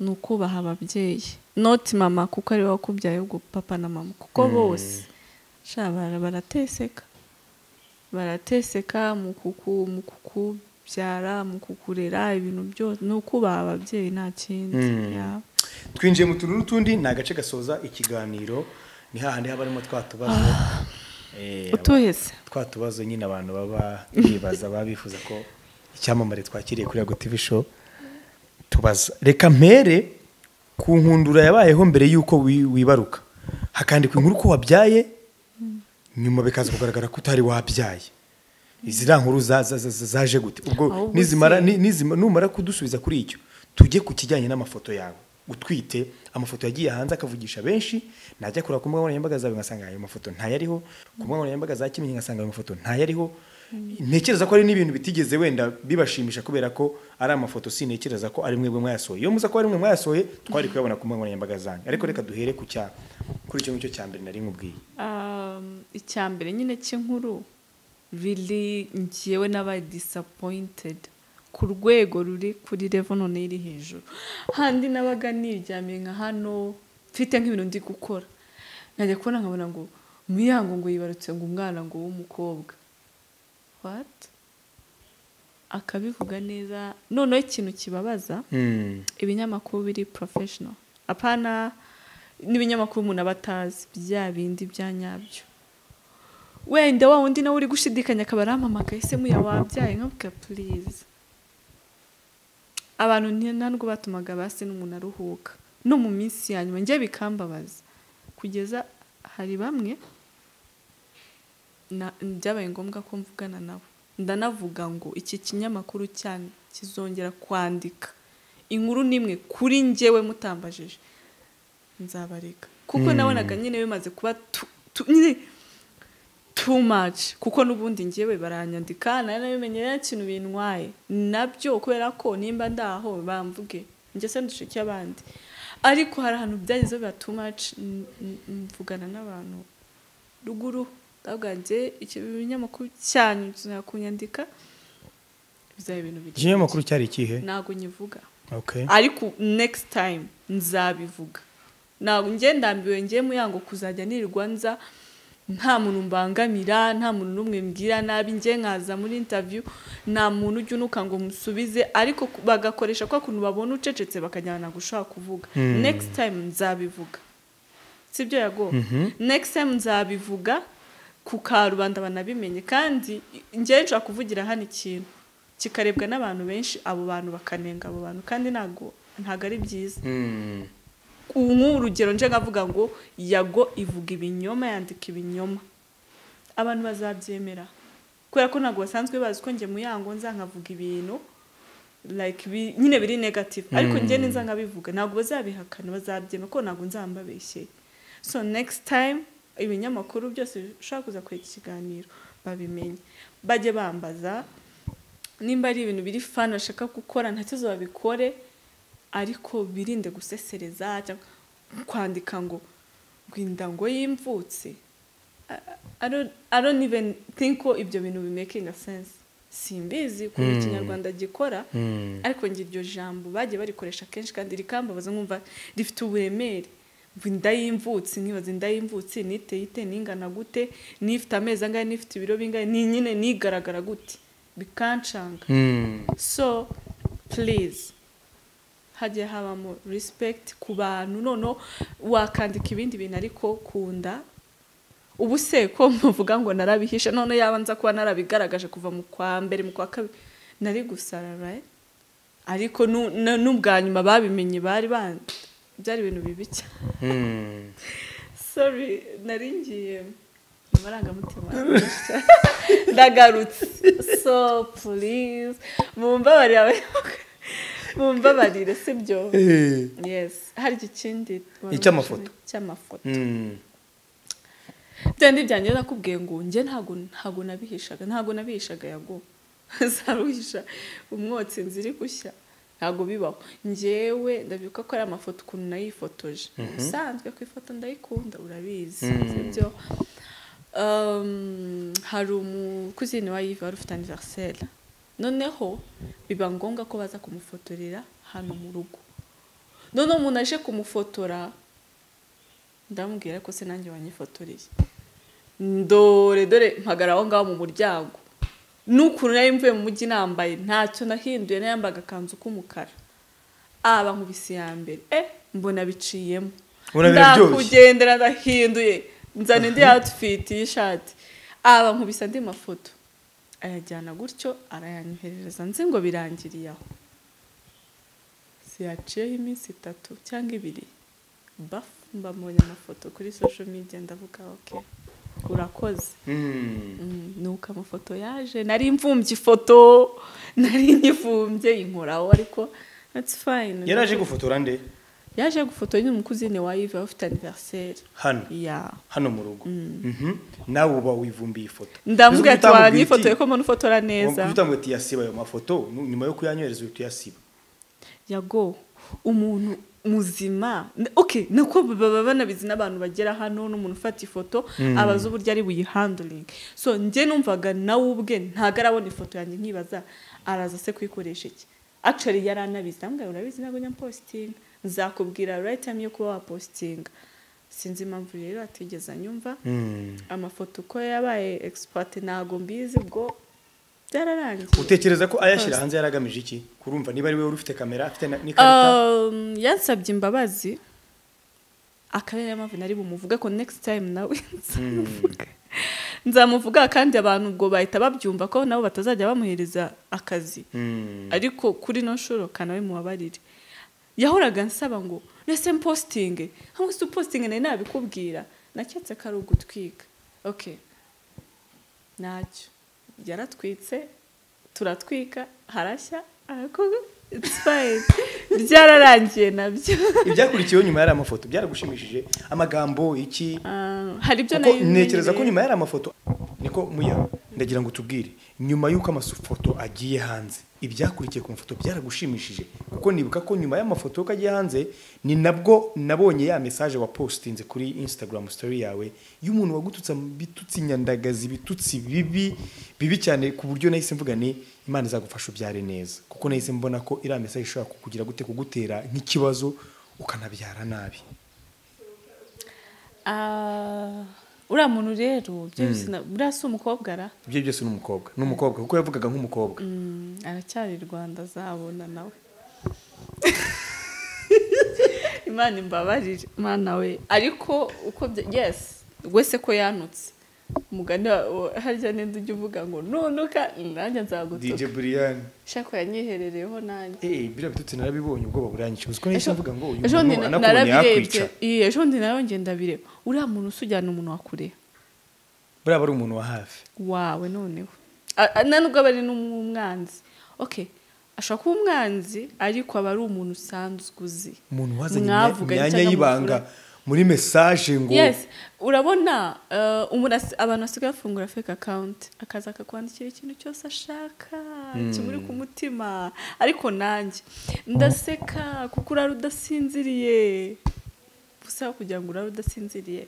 ni ukubaha ababyeyi noti mama kuko ari wowe wakubyaye ubwo papa na mama kuko bose sha bara- barateseka barateseka mu kuku- mu kukubyara mu kukurera ibintu byose ni ukubaha ababyeyi nta kindi Yeah. twinjiye mu tuntu n'utundi ni agace gasoza ikiganiro ni hahandi haba harimo twa tubazo eh, utuhese twa tubazo nyine abantu baba bibaza baba bifuza ko icyamamare twakiriye kuri Yago TV show tubaza reka mpere ku nkundura yabayeho mbere y'uko wi- wibaruka hakandikwa inkuru ko wabyaye nyuma bikaza kugaragara ko utari wabyaye iziriya nkuru za- za- za- zaje gute ubwo Ahubwo nizimara se- ni- nizima- numara kudusubiza kuri icyo tujye ku kijyanye n'amafoto yawe utwite amafoto yagiye hanze akavugisha benshi najya kureba ku mbuga nkoranyambaga zawe ngasanga ayo mafoto ntayariho ku mbuga nkoranyambaga za kimenyi ngasanga ayo mafoto ntayariho ntekereza ko ari n'ibintu bitigeze wenda bibashimisha kubera ko ari amafoto sintekereza ko ari mwebwe mwayasohoye iyo muza ko ari mwe mwayasohoye twari kuyabona ku mbuga nkoranyambaga zanyu ariko reka duhere ku cya kuri icyo ngicyo cya mbere nari nkubwiye Um, icya mbere nyine cy'inkuru really njyewe n'aba disappointed ku rwego ruri kuri level none iri hejuru handi nabaga niryamiye nka hano mfite nk'ibintu ndi gukora nkajya kubona nkabona ngo muyango ngo yibarutse ngo umwana ngo w'umukobwa what akabivuga neza noneho ikintu kibabaza ibinyamakuru biri professional apana n'ibinyamakuru umuntu aba atazi bya bindi bya nyabyo wenda wa wundi nawe uri gushidikanya akaba arampamakaye ese muya wabyaye nkavuga purize abantu ni- nta nubwo batumaga base n'umuntu aruhuka no mu minsi ya nyuma njye bikambabaza kugeza hari bamwe na- byabaye ngombwa ko mvugana nabo ndanavuga ngo iki kinyamakuru cyane kizongera kwandika inkuru n'imwe kuri njyewe mutambajije nzabareka kuko nabonaga nyine bimaze kuba tu- tu- nyine too much kuko n'ubundi njyewe baranyandika nari nabimenye nta kintu bintwaye nabyo kubera ko nimba ndaho bamvuge njye se ndushike abandi ariko hari ahantu byageze biba too much n- n- mvugana n'abantu ruguru ndabwanjye icyo binyamakuru cyanyu tuzakunyandika bizaba ibintu bigira ikinyamakuru cyari ikihe ntabwo nyivuga okay. ariko next time nzabivuga ntabwo njye ndambiwe njye muyango kuzajya nirirwa nza nta muntu mbangamira nta muntu n'umwe mbwira nabi njye nkaza muri interview nta muntu ujya unuka ngo musubize ariko ku- bagakoresha kwa kuntu babona ucecetse bakajyana gushaka kuvuga next time nzabivuga sibyo yago next time nzabivuga ku karubanda banabimenye kandi njyewe nshobora kuvugira hano ikintu kikarebwa n'abantu benshi abo bantu bakanenga abo bantu kandi ntabwo ntabwo ari byiza Mm. ubu nk'urugero nje nkavuga ngo yago ivuga ibinyoma yandika ibinyoma abantu bazabyemera kubera ko ntabwo basanzwe bazi ko njye mu yango nza nkavuga ibintu like bi- nyine biri negative ariko njye neza nkabivuga ntabwo bazabihakana bazabyemera ko ntabwo nzambabeshye so next time ibinyamakuru byose bishobora kuza kureka ikiganiro babimenye bajye bambaza nimba ari ibintu biri fani bashaka gukora nta kibazo babikore ariko birinde gusesereza cyangwa kwandika ngo ngo inda ngo yimvutse I- I don't- I don't even think ko ibyo bintu bimakinga sense simbizi ukuntu ikinyarwanda gikora ariko njye iryo jambo bagiye barikoresha kenshi kandi rikambabaza nkumva rifite uburemere ngo inda y'imvutsi nkibaza inda y'imvutsi niteye ite ningana gute n'ifite amezi angahe n'ifite ibiro bingahe ni nyine nigaragara gute bikancanga Mm. so please hajye habamo respect ku bantu noneho wakandika ibindi bintu ariko kunda ubu se ko muvuga ngo narabihisha none yaba nza kuba narabigaragaje kuva mu kwa mbere mu kwa kabiri nari gusara right ariko nu- na- n'ubwa nyuma babimenye bari ban byari ibintu bibi cyane Mm. sorry nari ngiye mu marangamutima menshi cyane. ndagarutse so please mumbabarire abayoboke mumbabarire sibyo Eh. yes hari ikindi wari Icy'amafoto. ushaka- cy'amafoto Mm. byandi byanjye nakubwiye ngo njye ntabwo ntabwo nabihishaga ntabwo nabihishaga yago zaruhisha umwotsi nziri gushya ntabwo bibaho ngewe ndabibuka ko ari amafoto ukuntu nayifotoje ubusanzwe ku ifoto ndayikunda urabizi sibyo Um, hari umukuzini wa yive wari ufite aniveriseri noneho biba ngombwa ko baza kumufotorera hano mu rugo noneho umuntu aje kumufotora ndamubwira ko se nanjye wanyifotoreye dore dore mpagara aho ngaho mu muryango n'ukuntu nari mvuye mu mujyi nambaye ntacyo nahinduye nayambaga akanzu k'umukara aba nkubisi ya mbere eh mbona biciyemo Urabirabyoshye. ndakugendera ndahinduye nzana indi outfit y'ishati aba nkubisa andi mafoto ayajyana gutyo arayanyoherereza nzi ngo birangiriye aho siyaciyeho iminsi itatu cyangwa ibiri bafu mbamubonye amafoto kuri social media ndavuga oke urakoze Mm, nuko amafoto yaje nari mvumbye ifoto nari nyivumbye inkoraho ariko that's fine yari aje gufotora nde yaje gufotora n'umukuzine wa Yves ufite anniversaire hano ya hano mu rugo Mhm. nawe uba wivumbiye ifoto ndamubwira ati Uzi utamubwira wanyifotoye iki? ko mbona ufotora Uba neza uvuga ngo tuyasiba ayo mafoto nu- nyuma yo kuyanyohereza uhita uyasiba yago umuntu muzima ok nako baba banabizi n'abantu bagera hano n'umuntu ufata ifoto abaza uburyo ari buyihanduringe so njye numvaga nawe ubwe ntago arabona ifoto yanjye nkibaza araza se kuyikoresha iki actually yari anabizi ndamubwira ngo urabizi ntabwo nyapositinga nzakubwira right time yo kuba wapositinga sinzi impamvu rero atigeze anyumva amafoto uko yabaye expert ntago mbizi ubwo byararangiye utekereza ko ayashyira hanze yari agamije iki kurumva niba ari wowe wari ufite kamera afite na- n'ikarita Um, yansabye imbabazi akaba ariyo mpamvu nari bumuvuge ko next time nawe nzamuvuga nzamuvuga kandi abantu ubwo bahita babyumva ko nabo batazajya bamuhereza akazi Mm. ariko kuri no shuro kanawe mubabarire yahoraga nsaba ngo rese mpositinge hamwe si upositinge nari nabikubwira naketse ko ari ugutwika ok ntacyo yaratwitse turatwika harashya ariko it's fine byararangiye nabyo ibyakurikiyeho nyuma yari amafoto byaragushimishije amagambo iki Ah, hari ibyo kuko nari ntekereza ko menyereye. nyuma yari amafoto niko muya ndagira ngo tubwire nyuma y'uko amafoto agiye hanze ibyakurikiye ku mafoto byaragushimishije kuko nibuka ko nyuma y'amafoto y'uko agiye hanze ni nabwo nabonye ya mesaje wapositinze kuri instagram story yawe y'umuntu wagututse mu bitutsi nyandagazi bitutsi bibi bibi cyane ku buryo nahise mvuga ni imana izagufasha ubyare neza kuko nahise mbona ko iriya mesaje ishobora kukugira gute kugutera nk'ikibazo ukanabyara nabi Ah, uriya muntu rero byose na- buriya si umukobwa ara ibyo byose ni umukobwa ni umukobwa kuko yavugaga nk'umukobwa Mm, aracyari i rwanda azabona nawe imana imbabarire imana we ariko uko bya yes wese ko yanutse umugani wa- wa- harya ninde ujya uvuga ngo nunuka nanjye nzagutuka Brian shako yanyiherereho nanjye Eh, biriya bitutsi narabibonye ubwoba buranyica uzi ko nahise Ejo- mvuga ngo uyu ejo bundi muntu na- anakubonye yakwica Iya, ejo ndi nayo ngenda bireba uriya muntu usujyana umuntu wa kure buriya aba ari umuntu wa hafi wawe noneho A- a- na nubwo aba ari n'umwanzi ok ashobora kuba umwanzi ariko aba ari umuntu usanzwe uzi umuntu wazanye Mwavuganye imyanya cyangwa y'ibanga muri mesaje ngo yes urabona eh, umuntu as- abantu basigaye bafungura fake account akaza akakwandikira ikintu cyose ashaka kimuri ku mutima ariko nanjye ndaseka kuko urari udasinziriye busaba kugira ngo urari udasinziriye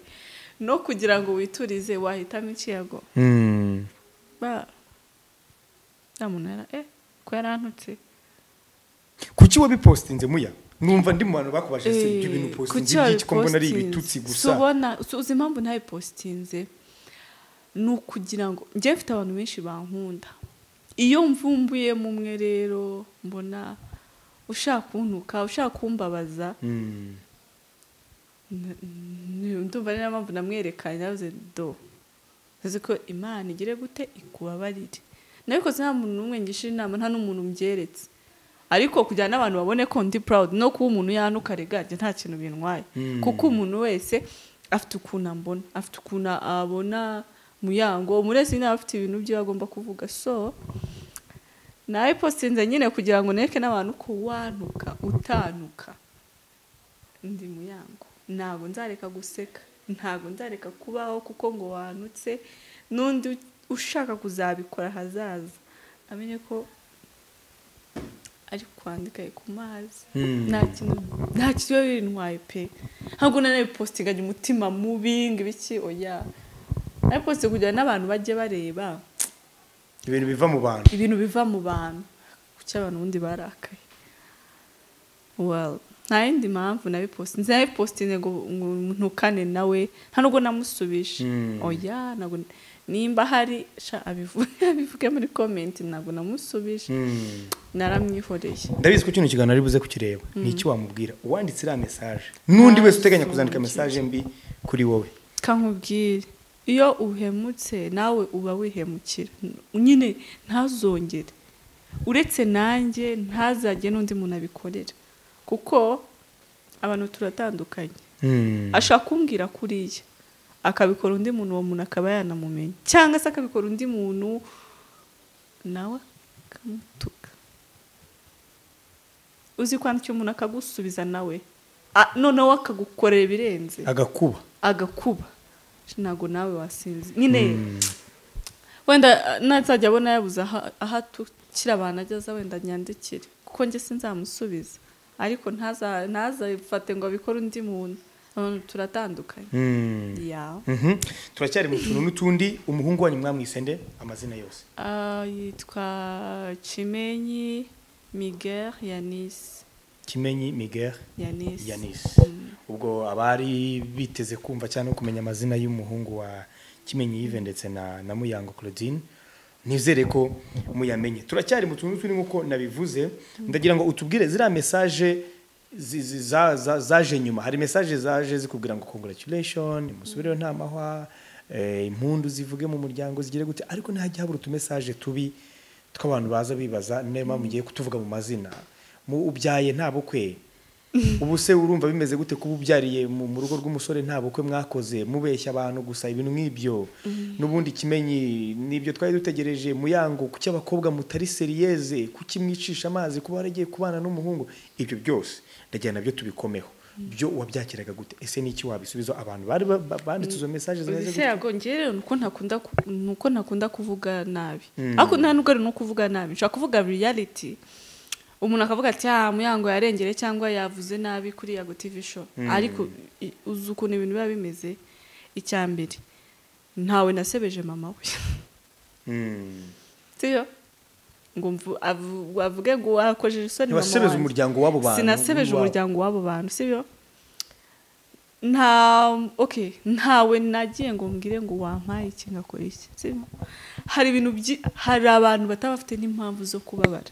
no kugira ngo witurize wahitamo ikiyago Hmm. ba ya muntu yara eh ko yarantutse kuki wabipositinze muya numva ndi mu bantu bakubajije se ibyo bintu Eh, upositinze kuki iby'iki ko mbona ari wabipositinze? ibitutsi Si gusa ubona si- uzi impamvu ntabipositinze ni ukugira ngo njye mfite abantu benshi bankunda iyo mvumbuyemo umwe rero mbona ushaka kuntuka ushaka kumbabaza Hmm. N- n- ndumva ari nayo mpamvu namwerekanye navuze do uzi ko imana igire gute ikubabarire nabikoze nta muntu n'umwe ngishije inama nta n'umuntu mbyeretse ariko kugira ngo n'abantu babone ko ndi proud no kuba umuntu yanuka regage nta kintu bintwaye Mm. kuko umuntu wese afite ukuntu ambona afite ukuntu abona mu yango umurezi nawe afite ibintu byo agomba kuvuga so nawe postinze nyine kugira ngo nereke n'abantu ko wanuka utanuka ndi mu yango ntabwo nzareka guseka ntabwo nzareka kubaho kuko ngo wanutse n'undi ushaka kuzabikora ahazaza amenye ko ari kwandika ari ku mazi Mm. nta kintu nta kintu biba bintwaye pe ntabwo nanabipositinganye umutima mubi ngo ibiki oya nabipositinga kugira ngo n'abantu bajye bareba ibintu biva mu bantu ibintu biva mu bantu kuki abantu ubundi barakaye well nta yindi mpamvu nabiposite nabipositine ngo ngo ntukane nawe nta nubwo namusubije Mm. oya ntabwo nimba hari sha abivuge abivuge muri komenti ntabwo namusubije Mm. naramwihoreye ndabizi ko kino kiganiro ari buze kukireba ni iki wamubwira uwanditse iriya mesaje n'undi wese uteganya kuzandika mesaje mbi kuri wowe kankubwire iyo uhemutse nawe uba wihemukira nyine ntazongere uretse nanjye ntazajye n'undi muntu abikorera kuko abantu turatandukanye Mm. ashaka kumbwira kuriya akabikora undi muntu uwo muntu akaba yanamumenya cyangwa se akabikora undi muntu nawe akamutuka uzi kwandikira umuntu akagusubiza nawe Ah, noneho akagukorera ibirenze agakuba agakuba ntabwo nawe wasinzi nyine wenda nazajya abona yabuze aha- aho atukira abantu ageza wenda nyandikire kuko njye sinzamusubiza ariko ntaza- ntazafate ngo abikore undi muntu abantu turatandukanye Mm. ya Mhm. turacyari mu tuntu n'utundi umuhungu wanyu mwamwise nde amazina yose Ah, yitwa kimenyi miguel yanisi kimenyi miguel yanisi yanis ubwo abari biteze kumva cyangwa kumenya amazina y'umuhungu wa kimenyi yive ndetse na, na muyango claudine nizere ko muyamenye turacyari mu tuntu turi nk'uko nabivuze ndagira ngo utubwire ziriya mesaje zi- zi- za- za- zaje nyuma hari mesaje zaje zikubwira ngo congratulation musubireho nta mahwa eh, impundu zivuge mu muryango zigire gute ariko ntajya habura utumesaje tubi tw'abantu baza bibaza ni nayo mpamvu ngiye kutuvuga mu mazina mu ubyaye nta bukwe ubu se urumva bimeze gute kuba ubyariye mu mu rugo rw'umusore nta bukwe mwakoze mubeshya abantu gusa ibintu nk'ibyo n'ubundi kimenyi n'ibyo twari dutegereje muyango kuki abakobwa mutari seriyeze kuki mwicisha amazi kuba waragiye kubana n'umuhungu ibyo byose ndagira nabyo tubikomeho byo wabyakiraga gute ese ni iki wabisubiza abantu bari ba- ba- banditse izo mesaje zimeze ese gute yabwo njyewe rero nuko ntakunda ku- nuko ntakunda kuvuga nabi Mm. ariko nta nubwo ari no kuvuga nabi nshobora kuvuga reality umuntu akavuga ati ah muyango yarengere cyangwa yavuze nabi kuri yago tv show ariko i- uzi ukuntu ibintu biba bimeze icya mbere ntawe nasebeje mama we Mm. siyo ngo mvu- avu- avuge ngo akojeje isoni mama ntiwasebeze wanjye. umuryango w'abo bantu sinasebeje wa- umuryango w'abo bantu sibyo nta okay ntawe nagiye ngo mbwire ngo wampaye iki ngakora iki sibyo hari ibintu byi hari abantu bataba bafite n'impamvu zo kubabara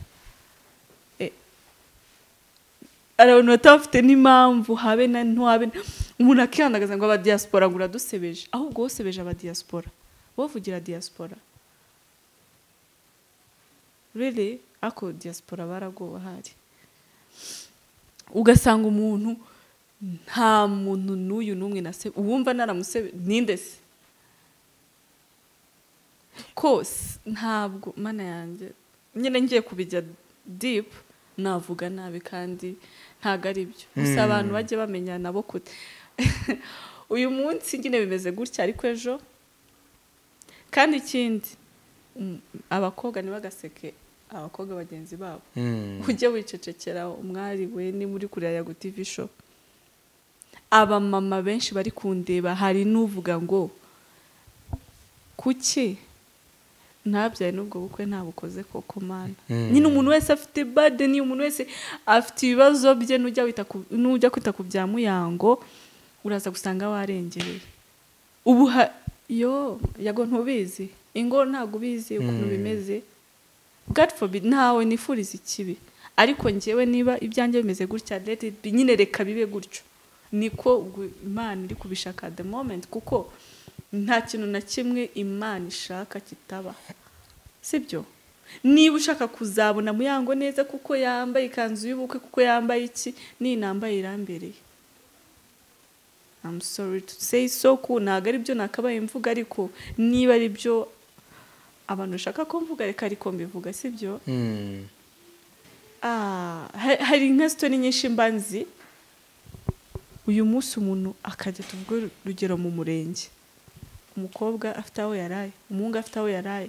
Eh, hari abantu bataba bafite n'impamvu habe na ntuhabe na- umuntu akihangagaza ngo abadiyasipora ngo uradusebeje ahubwo wosebeje abadiyasipora wowe vugira diyasipora rere ako diyasipora baragowe ahari ugasanga umuntu nta muntu n'uyu n'umwe nase uwumva naramusebe ninde se kose ntabwo mana yanjye nyine ngiye kubijya dipu navuga nabi kandi ntabwo ari byo gusa abantu bajye bamenya nabo kute uyu munsi nyine bimeze gutya ariko ejo kandi ikindi mm, abakobwa ntibagaseke abakobwa bagenzi babo Mm. ujye wicecekera umwari we niba uri kureba yago tivi show abamama benshi bari kundeba hari n'uvuga ngo kuki ntabyaye n'ubwo bukwe ntabukoze koko mana nyine umuntu wese afite bade niyo umuntu wese afite ibibazo bye n'ujya wita ku- n'ujya kwita ku bya muyango uraza gusanga warengereye ubu ha- yo yago ntubizi ingo ntabwo ubizi ukuntu bimeze God forbid ntawe nifuriza ikibi ariko njyewe niba ibyanjye bimeze gutya let it be, nyine reka bibe gutyo niko gu- imana iri kubishaka at the moment kuko nta kintu na kimwe imana ishaka kitaba sibyo niba ushaka kuzabona muyango neza kuko yambaye ikanzu y'ubukwe kuko yambaye iki n'iyi nambaye irambereye I'm sorry to say so ku ntabwo ari byo nakabaye mvuga ariko niba ari byo abantu ushaka ko mvuga reka ariko mbivuga sibyo Mm. Ah, ha- hari inka sitoni nyinshi mba nzi uyu munsi umuntu akajya tuvuge urugero mu murenge umukobwa afite aho yaraye umuhungu afite aho yaraye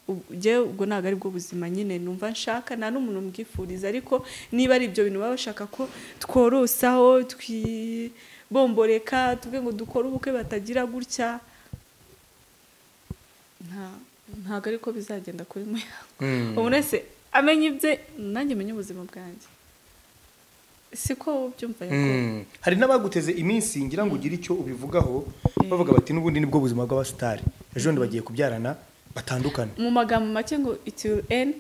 ujye ubwo ntabwo ari bwo buzima nyine numva nshaka nta n'umuntu mbwifuriza ariko niba ari ibyo bintu baba bashaka ko tworosaho twibomboreka tuvuge ngo dukore ubukwe batagira gutya nta- ntabwo ariko bizagenda kuri mwe umuntu wese amenya ibye nanjye menya ubuzima bwanjye siko ubyumva yakobo. Mm. hari n'abaguteze iminsi ngira ngo ugire icyo ubivugaho bavuga bati n'ubundi nibwo buzima bw'abasitari ejo bundi bagiye kubyarana batandukane mu magambo make ngo it will end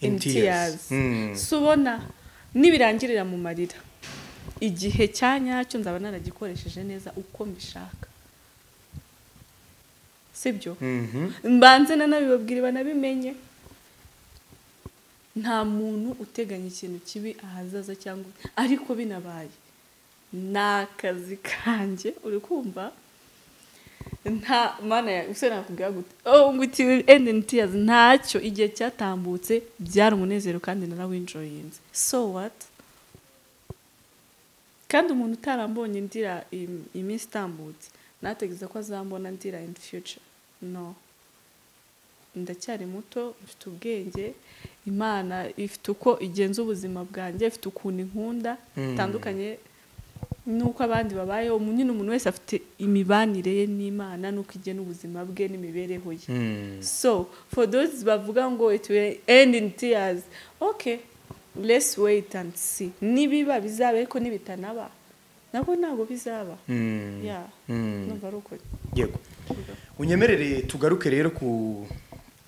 in In tears tears. Mm. si ubona nibirangirira mu marira igihe cya nyacyo nzaba naragikoresheje neza uko mbishaka sibyo Mhm. mbanze nanabibabwira banabimenye nta muntu uteganya ikintu kibi ahazaza cyangwa ariko binabaye ni akazi kanjye uri kumva nta mana ya usore nakubwira gute oh ngo iti will end in tears ntacyo igihe cyatambutse byari umunezero kandi narawinjoyinze so what kandi umuntu utarambonye ndira im- iminsi itambutse nategereza ko azambona ndira in future no ndacyari muto mfite ubwenge imana ifite uko igenza ubuzima bwanjye ifite ukuntu inkunda bitandukanye n'uko abandi babayeho umuntu nyine umuntu wese afite imibanire ye n'imana n'uko igena ubuzima bwe n'imibereho ye Mm. so for those bavuga ngo it will end in tears okay let's wait and see nibiba bizaba ariko nibitanaba nabwo ntabwo bizaba Mm. yeah Mm. numva ari ukuri yego unyemerere tugaruke rero ku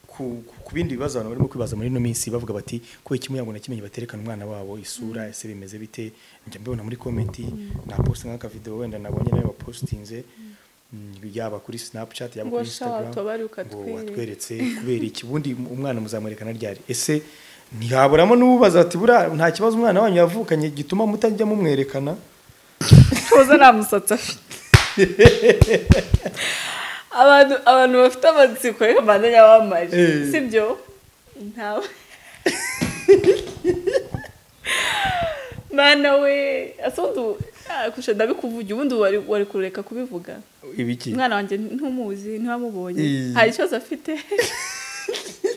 ku ku bindi bibazo abantu barimo kwibaza muri ino minsi bavuga bati kubera kimwe ngo nakimenye baterekana umwana wabo isura ese bimeze bite njya mbibona muri komenti naposta nk'akavideo wenda nabonye nawe wapositinze Mm, yaba kuri snapchat yaba Ngo kuri shawa, instagram tubari ngo ukatwereka. watweretse kubera iki ubundi umwana muzamwerekana ryari ese ntihaburamo n'ubaza ati buriya nta kibazo umwana wanyu yavukanye gituma mutajya mumwerekana tuza nta musatsi afite abantu abantu bafite amatsiko reka mbanze nyabamaje Eh. sibyo ntawe mana we asudu kusha ndabikuvuga ubundi wari wari kureka kubivuga ibiki umwana wanjye ntumuzi ntiwamubonye Eh. hari ikibazo afite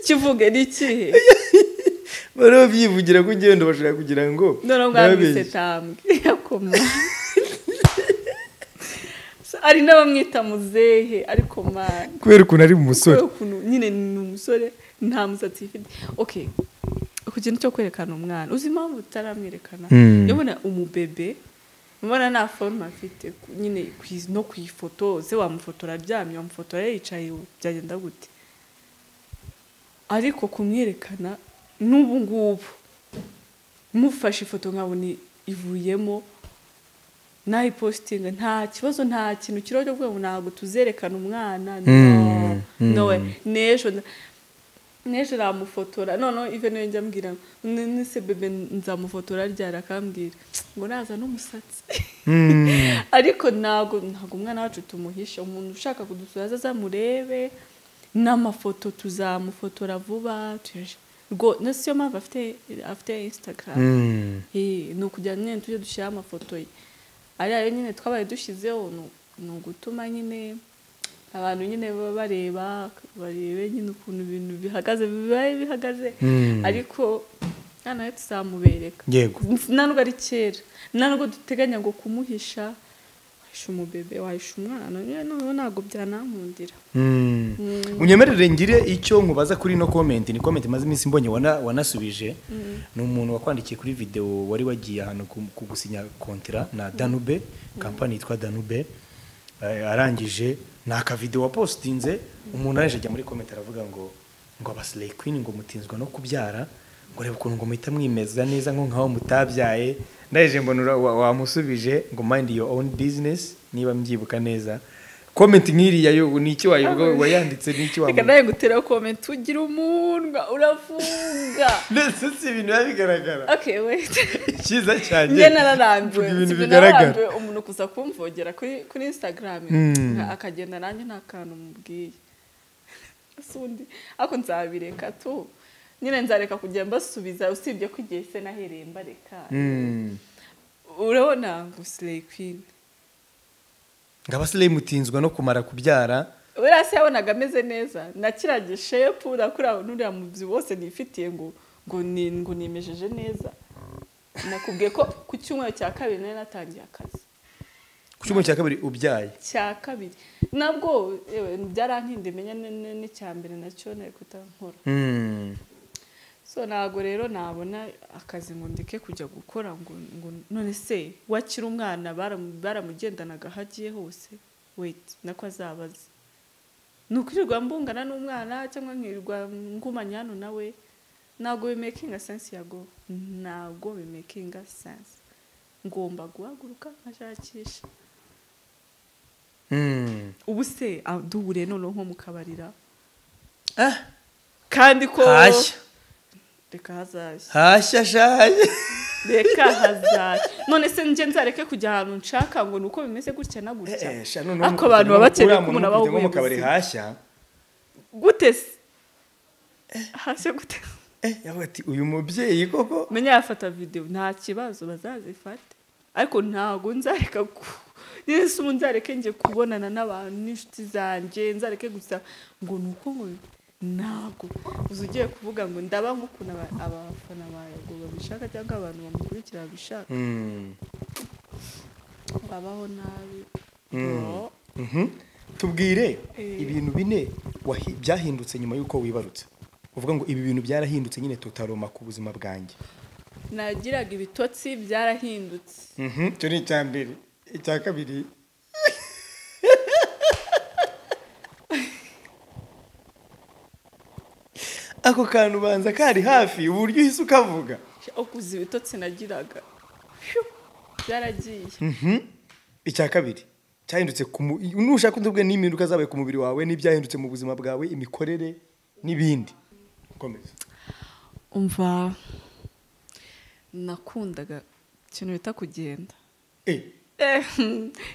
kivuge ni ikihe bariho byivugira ko ugenda bashaka kugira ngo noneho nabeshye. mwamwise tambwe yakoma hari n'abamwita muzehe ariko mana kubera ukuntu ari umusore kubera ukuntu nyine ni umusore nta musatsi yifite okay ku kintu cyo kwerekana umwana uzi impamvu utaramwerekana Mm. yabona umubebe ubona nta forume afite ku- nyine ku- no ku ifoto se wamufotora aryamye wamufotora yicaye byagenda gute ariko kumwerekana n'ubu ngubu mufashe ifoto nkabona ivuyemo nayipositinga nta kibazo nta kintu kiriho cyo kuvuga ngo ntabwo tuzerekana umwana no Mm, no mm. way. n'ejo na- n'ejo namufotora noneho ive niyo njya ambwira ngo, "N- nese bebe nzamufotora ryari akambwira ngo naza n'umusatsi Mm. ariko ntabwo ntabwo umwana wacu tumuhisha umuntu ushaka kudusura aze azamurebe n'amafoto tuzamufotora vuba tuyaje rwo na siyo mpamvu afite afite instagram Mm. Eh, ni ukugira ngo nyine tujye dushyiraho amafoto ye ariya yo nyine twabaye dushyizeho ni- ni ugutuma nyine abantu nyine baba bareba barebe nyine ukuntu ibintu bihagaze bibaye bihagaze Mm. ariko hano nawe tuzamubereka yego nta nubwo ari kera nta nubwo duteganya ngo kumuhisha wahisha umubebe wahisha umwana nyine noneho ntabwo byanamundira Mm. unyemerere ngire icyo nkubaza kuri ino komenti ni komenti imaze iminsi mbonye wana- wanasubije ni umuntu wakwandikiye kuri videwo wari wagiye ahantu ku- kugusinya kontira na danube kampani yitwa danube Eh, arangije ni akavidewo wapositinze umuntu araje ajya muri komenti aravuga ngo ngo abasileyi kwini ngo mutinzwa no kubyara ngo reba ukuntu ngo muhita mwimeza neza nko nk'aho mutabyaye ndaje mbona ura- wa- wamusubije ngo mind your own business niba mbyibuka neza komenti nk'iriya yo ni iki wayivuga wayanditse ni iki reka wamuha nawe ngutera komenti ugira umunwa uravuga ndetse si ibintu biba bigaragara okay wait cyiza cyane njye nararambiwe ibintu Sibyo, bigaragara nararambiwe umuntu kuza kumvogera kuri kuri instagram Mm. nka- akagenda nanjye nta kantu mubwiye Ese undi ariko nzabireka tu nyine nzareka kujya mbasubiza usibye ko igihe se nahereye mbareka Mm. urabona ngo slay queen ngo abasileyi mutinzwa no kumara kubyara uriya se yabonaga ameze neza na kiriya gishepu nakuriya n'uriya mubyi wose nifitiye ngo ngo ni ngo nimejeje neza nakubwiye ko ku cyumweru cya kabiri nari natangiye akazi ku cyumweru cya kabiri ubyaye cya kabiri nabwo yewe byarankindi menya n'icya mbere nacyo nari kutankora Mm. so ntabwo rero nabona akazi ngo ndeke kujya gukora ngo ngo none se wakira umwana baramu- baramugendanaga aho agiye hose wait nako azabaza ni ukwirirwa mbungana n'umwana cyangwa nkirirwa ngumanya hano nawe ntabwo bimekinga sense yago ntabwo bimekinga sense ngomba guhaguruka nkashakisha Mm. ubu se ah, duhure noneho nko mukabarira kandi ko hashya reka hazashya hashya shaye reka hazashya none se njye nzareke kujya ahantu nshaka ngo ni uko bimeze gutya na gutya Eh, eh, sha, noneho ako abantu baba bakeneye ko umuntu abaho uriya muntu ufite nko mu kabari ubuzima. hashya gute se hashya gute eh yavuga ati uyu mubyeyi koko menya yafata videwo nta kibazo bazazifate ariko ntabwo nzareka ku niba se ubu nzareke njye kubonana n'abantu n'inshuti zanjye nzareke gusa ngo ni uko ngo ntabwo uza ugiye kuvuga ngo ndaba nk'ukuntu aba- abafana bawe ngo babishaka cyangwa abantu bamukurikira babishaka Mm. babaho nabi Mm. Mhm. tubwire Eh. ibintu bine wahi- byahindutse nyuma y'uko wibarutse uvuga ngo ibi bintu byarahindutse nyine tutaroma ku buzima bwanjye nagiraga ibitotsi byarahindutse Mhm, icyo ni icya mbere icya kabiri ako kantu ubanza kari hafi uburyo uhise ukavuga ukuze ibitotsi nagiraga Phew, byaragiye Mhm. icya kabiri cyahindutse ku mu- nushaka undi ubwe n'impinduka zabaye ku mubiri wawe n'ibyahindutse mu buzima bwawe imikorere n'ibindi komeza umva nakundaga ikintu bita kugenda eh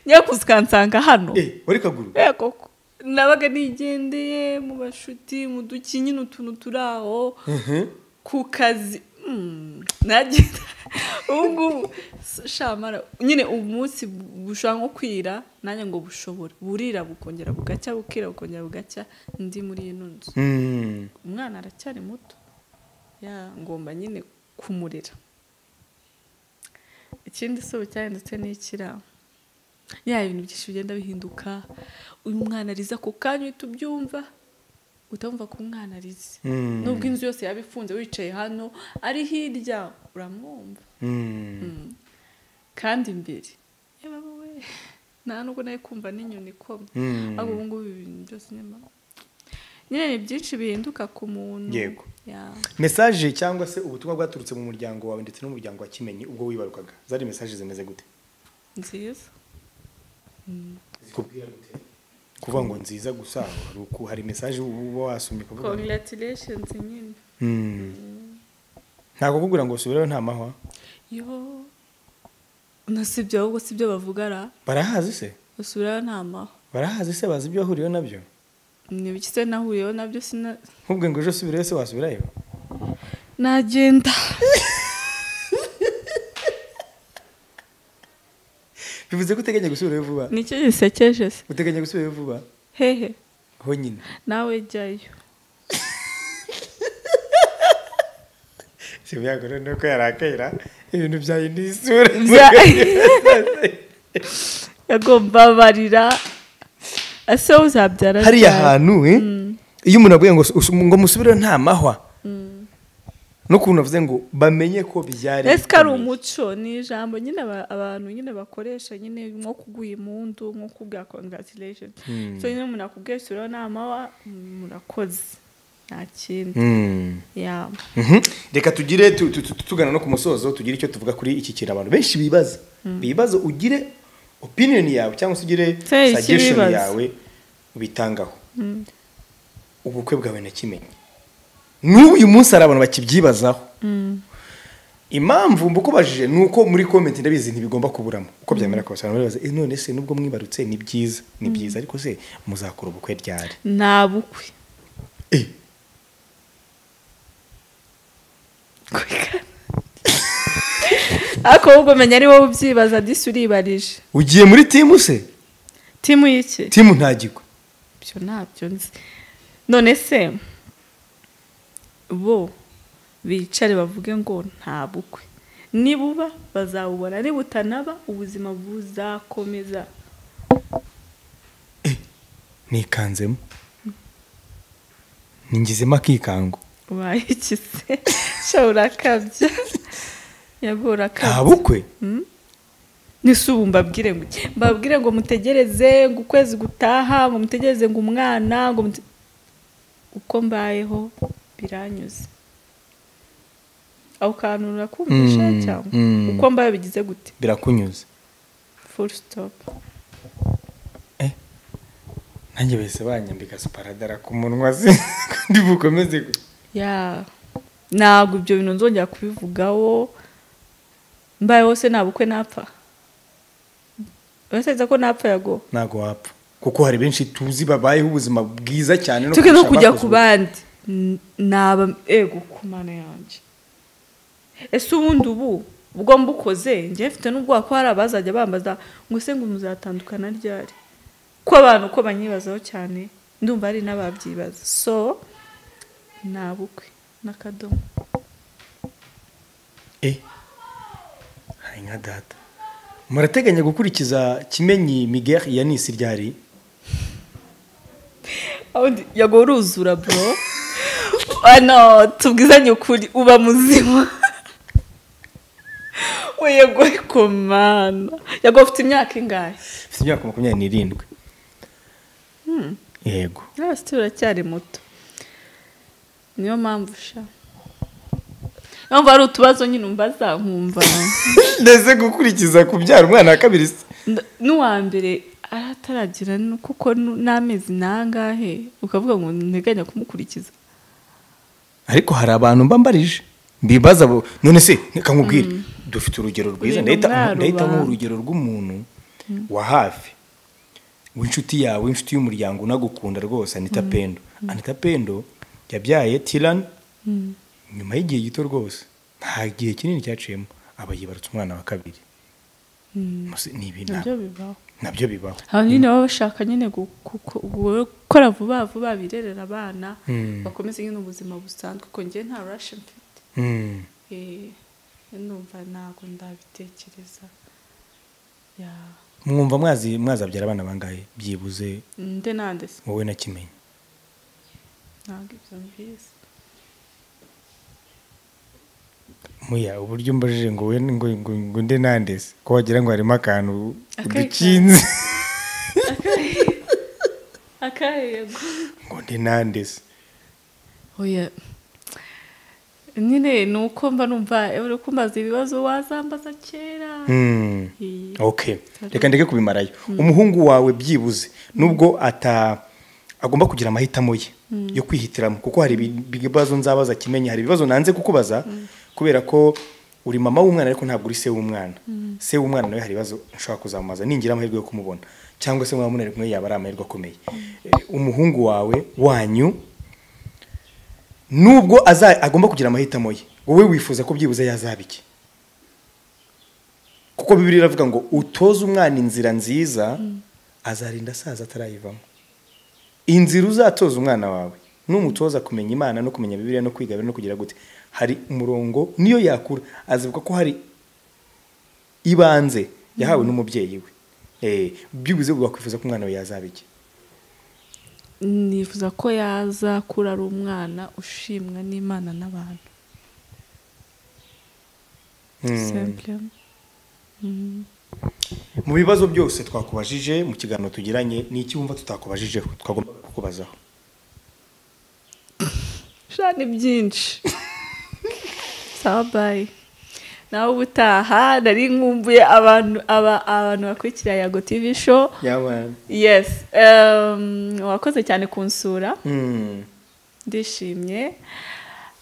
nyakuzi ukansanga hano eh wari kaguru Eh, koko nabaga nigendeye mu bashuti mu duki nyine utuntu turi aho Mhm. ku kazi Mm, nagenda ubu ngubu s- shamara nyine umunsi bu- bushobora nko kwira nanjye ngo bushobora burira bukongera bugacya bukira bukongera bugacya ndi muri ino nzu Mm. umwana aracyari muto ya ngomba nyine kumurera ikindi si ubu cyahindutse n'ikira ya ibintu byinshi bigenda bihinduka uyu mwana ariza ako kanya uhita ubyumva utamva ko umwana arize Mm. nubwo inzu yose yaba ifunze wicaye hano ari hirya uramwumva Mm. kandi imbere yewe we nta nubwo nari kumva n'inyoni ikomye Mm. ariko ubu ngubu ibintu byose nyuma nyine ni byinshi bihinduka ku muntu Yego. Ya. mesaje cyangwa se ubutumwa bwaturutse mu muryango wawe ndetse n'umuryango wa kimenyi ubwo wibarukaga zari mesaje zimeze gute nziza zikubwira gute kuvuga ngo nziza gusa hari uku hari mesaje uba wasomye kuvuga ngo- congratulations nyine Mm. ntabwo kukubwira ngo subireyo nta mahwa yo nasibye ahubwo sibyo bavuga ra barahazi se basubirayo nta maho barahazi se bazi ibyo wahuriyeho nabyo ni ibiki se nahuriyeho nabyo sina nkubwe ngo ejo subireyo se wasubirayo nagenda bivuze ko uteganya gusubirayo vuba nicyo gisekeje se uteganya gusubirayo vuba hehe honyine nawe jyayo si byagore ni uko yarakera ibintu byahinduye isura yagombabarira ese uzabyara hariya ryari? hantu eh, iyo umuntu avuye ngo usu- ngo musubire nta mahwa n'ukuntu avuze ngo bamenye ko byari ese ko ari bikomeye. umuco ni ijambo nyine aba- abantu nyine bakoresha nyine nko kuguha imundu nko kubwa congratulations so nyine umuntu akubwiye sura namawa murakoze nta kindi Mm. ya Mhm. reka tugire tu- tu- tu- tugana no ku musozo tugire icyo tuvuga kuri iki kintu abantu benshi bibaza bibaza ugire opinion yawe cyangwa se ugire Se, iki suggestion bibaza. yawe ubitangaho ubukwe bwawe nakimenye n'ubu uyu munsi hari abantu bakibyibazaho impamvu mbukubajije ni uko muri comment ndabizi ntibigomba kuburamo uko byamera kose abantu baribaza "Eh, none se nubwo mwibarutse ni byiza ni byiza ariko se muzakora ubukwe ryari nta bukwe Eh, ariko ahubwo menya ari wowe ubyibaza disi uribarije ugiye muri timu se timu y'iki timu ntagirwa ntacyo ntabyo nzi none se bo bicare bavuge ngo nta bukwe nibuba bazawubona nibutanaba ubuzima buzakomeza nikanzemo ningizemo akikango ubaye ikise sha urakabya yabwo nta urakabya bukwe nisubu mbabwire ngo iki? mbabwire ngo mutegereze ngo ukwezi gutaha ngo mutegereze ngo umwana ngo mute- uko mbayeho biranyuze aho kantu urakumvisha Mm, cyangwa mm. uko mbaye bigize gute birakunyuze full stop nanjye bahise banyambika suparadara ku munwa se kandi bukomeze gu- ya ntabwo ibyo bintu nzongera kubivugaho mbayeho se nta bukwe napfa uratekereza ko napfa yago ntago wapfa kuko hari benshi tuzi babayeho ubuzima bwiza cyane no tujye no kurusha kujya ku abakoze ubukwe. bandi N- naba ego ku mana yanjye ese ubundi ubu ubwo mbukoze njye mfite n'ubwoba ko hari abazajya bambaza ngo ese ngo muzatandukana ryari ko abantu uko banyibazaho cyane ndumva hari n'ababyibaza so nta bukwe n'akadomo Eh, hari nka data murateganya gukurikiza kimenyi miguel ya nisi ryari Undi yago uruzura bro ano tubwizanye ukuri uba muzima we yago komana yago ufite imyaka ingahe mfite imyaka makumyabiri n'irindwi yego nawe siti uracyari muto niyo mpamvu sha niyo mpamvu hari utubazo nyine umbaza nkumva ndetse gukurikiza kubyara umwana wa kabiri se. Nda- n'uwa mbere arataragira nu- kuko nu- n'amezi nangahe ukavuga ngo nteganya kumukurikiza ariko hari abantu mba mbarije mbibaza bo- none se reka nkubwire dufite urugero rwiza Ibintu ndahita ndahita mwarubaha. nk'urugero rw'umuntu wa hafi w'inshuti yawe w'inshuti y'umuryango unagukunda rwose anita pendo anita pendo yabyaye tirani nyuma y'igihe gito rwose nta gihe kinini cyaciyemo aba yibarutse umwana wa kabiri Muse- ni ibintu nabyo bibaho nabyo bibaho abantu nyine baba bashaka nyine gu- gu- gu- gukora vuba vuba birerera abana Mm. bakomeze nyine ubuzima busanzwe kuko njye nta rashi mfite Mm. Eh, numva ntabwo ndabitekereza Ya, mwumva mwazi mwazabyara abana bangahe byibuze nde nande se wowe na kimenyi ntabwo ibyo mbizi muya uburyo mbajije ngo we ngo ngo ngo nde nandese ko wagira ngo harimo akantu Akari udukinze akayego ngo nde nandese oya nyine ni uko mba numva uri kumbaza ibibazo wazambaza kera Mm. Eh, okay reka ndeke kubimarayo umuhungu wawe byibuze nubwo ata agomba kugira amahitamo ye yo kwihitiramo kuko hari ibi- ibibazo nzabaza kimenya hari ibibazo nanze kukubaza kubera ko uri mama w'umwana ariko ntabwo uri se w'umwana se w'umwana nawe hari ibibazo nshobora kuzamubaza ningira amahirwe yo kumubona cyangwa se mwaba munari kumwe yaba ari amahirwe akomeye Eh, umuhungu wawe wanyu nubwo aza agomba kugira amahitamo ye wowe wifuza ko byibuze yazaba iki kuko bibiri iravuga ngo utoze umwana inzira nziza azarinda asaza atarayivamo inzira uzatoza umwana wawe numutoza kumenya imana no kumenya bibiliya no kwiga no kugira gute hari umurongo niyo yakura azibuka ko hari ibanze yahawe n'umubyeyi we Eh, byibuze wakwifuza ko umwana we yazaba iki nifuza ko yaza kura ari umwana ushimwa n'imana n'abantu simple mu bibazo byose twakubajije mu kiganiro tugiranye ni iki wumva tutakubajijeho twagomba kukubazaho sha ni byinshi sawa bayi nawe ubutaha nari nkumbuye abantu aba- abantu bakurikira yago tv show yabana yes um, wakoze cyane kunsura Mm. ndishimye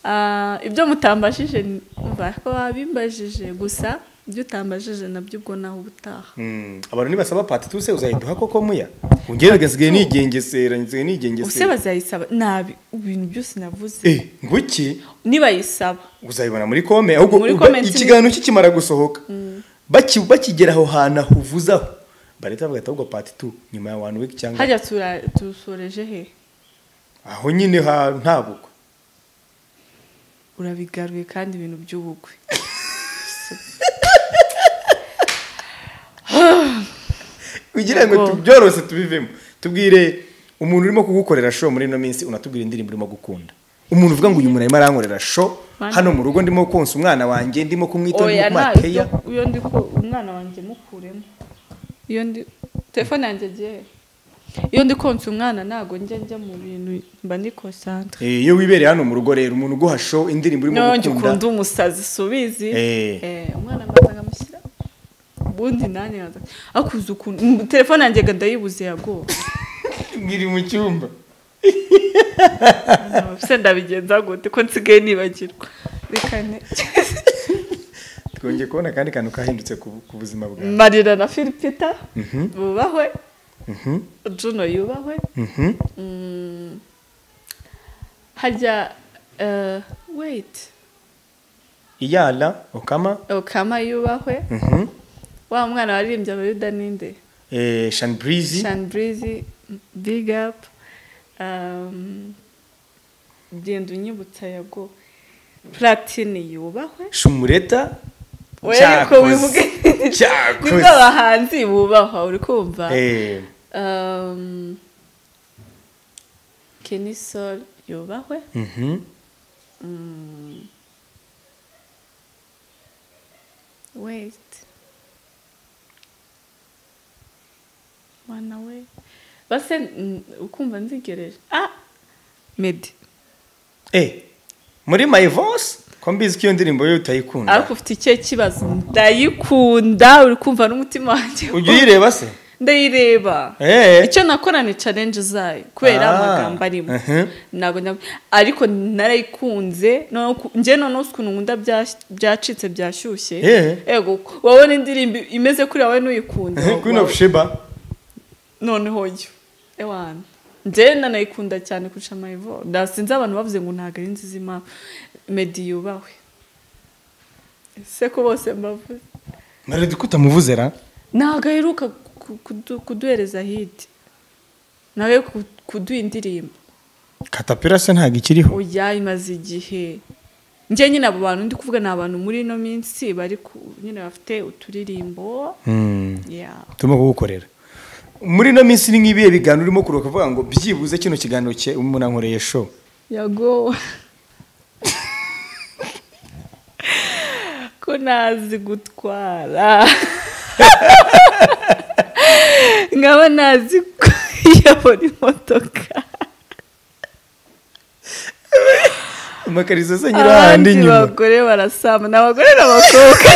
Ah, ibyo mutambajije umva ko wabimbajije gusa ibyo utambajije nabyo ubwo nawe ubutaha Mm. abantu nibasaba pati tuse uzayiduha koko muya ungerega nsigaye nigengesera use nsigaye nigengesera bazayisaba nabi ibintu byose navuze eh nguki nibayisaba uzayibona muri kome ahubwo Muri uba- comment ni- ikiganiro kikimara gusohoka Baki- bakigera aho hantu aho uvuzaho barita bagahita ahubwo pati tu nyuma ya wani wiki cyangwa hajya tura- tusoreje he aho nyine ha nta bukwe urabigaruye kandi ibintu by'ubukwe kugira ngo Ubwo. tu- byoroshye tubivemo tubwire umuntu urimo kugukorera show muri ino minsi unatubwira indirimbo urimo gukunda umuntu uvuga ngo uyu muntu arimo arankorera show Mana. hano mu rugo ndimo konsa umwana wanjye ndimo kumwitaho ndimo oya nta kumuhateya iyo ndi ku umwana wanjye mukuremo iyo ndi telefone yanjye agiye he? iyo ndi konsa umwana ntabwo njya njya mu bintu mba ni konsantere Eh, iyo wibereye hano mu rugo rero umuntu uguha show indirimbo urimo niba njye ukunda gukunda umusazi subizi Eh. Eh, umwana mbanza nkamushyira ubundi nanjye nkaza akuze ukuntu Mm, telefone yanjye ga ndayibuze yagowe ngiri mu cyumba se ndabigenza gute ko nsigaye nibagirwa reka ne twongeye kubona akandi kantu kahindutse ku ku buzima bwawe marira na filipita Mhm. bubahwe Mhm, juno yubahwe mhm. Mm. hajya eh, wait iyala okama okama yubahwe mhm, wa mwana waririmbye abayuda ninde eh, shanbreezy shanbrizi big up um, genda unyibutsa yago platini yubahwe shumureta Oya, ariko wivuge ni cyakoze bw'abahanzi bubahwa uri kumva Eh, um, kenisol yubahwe mhm. Mm. Wait. Mwana we. Base mm, ukumva nzigereje. Ah. Medi. Eh, muri my voice ko mbizi ko iyo ndirimbo yo utayikunda Ariko ufite icyo kibazo ndayikunda uri kumva n'umutima wanjye. ujya uyireba se Ndayireba. Eh. Icyo nakora ni challenge zayo kubera Ah. amagambo arimo. Mhm. Ntabwo nyab- ariko narayikunze noneho ku- njye noneho ukuntu nkunda bya- byacitse byashyushye. Eh. Ego wowe n'indirimbo imeze kuri wowe n'uyikunda. queen of sheba noneho yo ewana njyewe nanayikunda cyane kurusha mayivo nasinze abantu bavuze ngo ntabwo ari nziza impamvu medi yubahwe ese ko bose mbavuze maradi ko utamuvuze ra ntabwo aheruka ku- kudu- kuduhereza hiti nawe ku- kuduha indirimbo katapira se ntabwo ikiriho oya imaze igihe njye nyine abo bantu ndi kuvuga ni abantu muri ino minsi bari ku- nyine bafite uturirimbo Mm, yeah. turimo kugukorera muri ino minsi ni nk'ibihe biganiro urimo kuruhuka uvuga ngo byibuze kino kiganiro cye umuntu ankoreye show yagowe ko ntazi gutwara nkaba ntazi kuyobora imodoka amakariso se nyiri ahandi abandi inyuma bagore barasama ni abagore n'abakobwa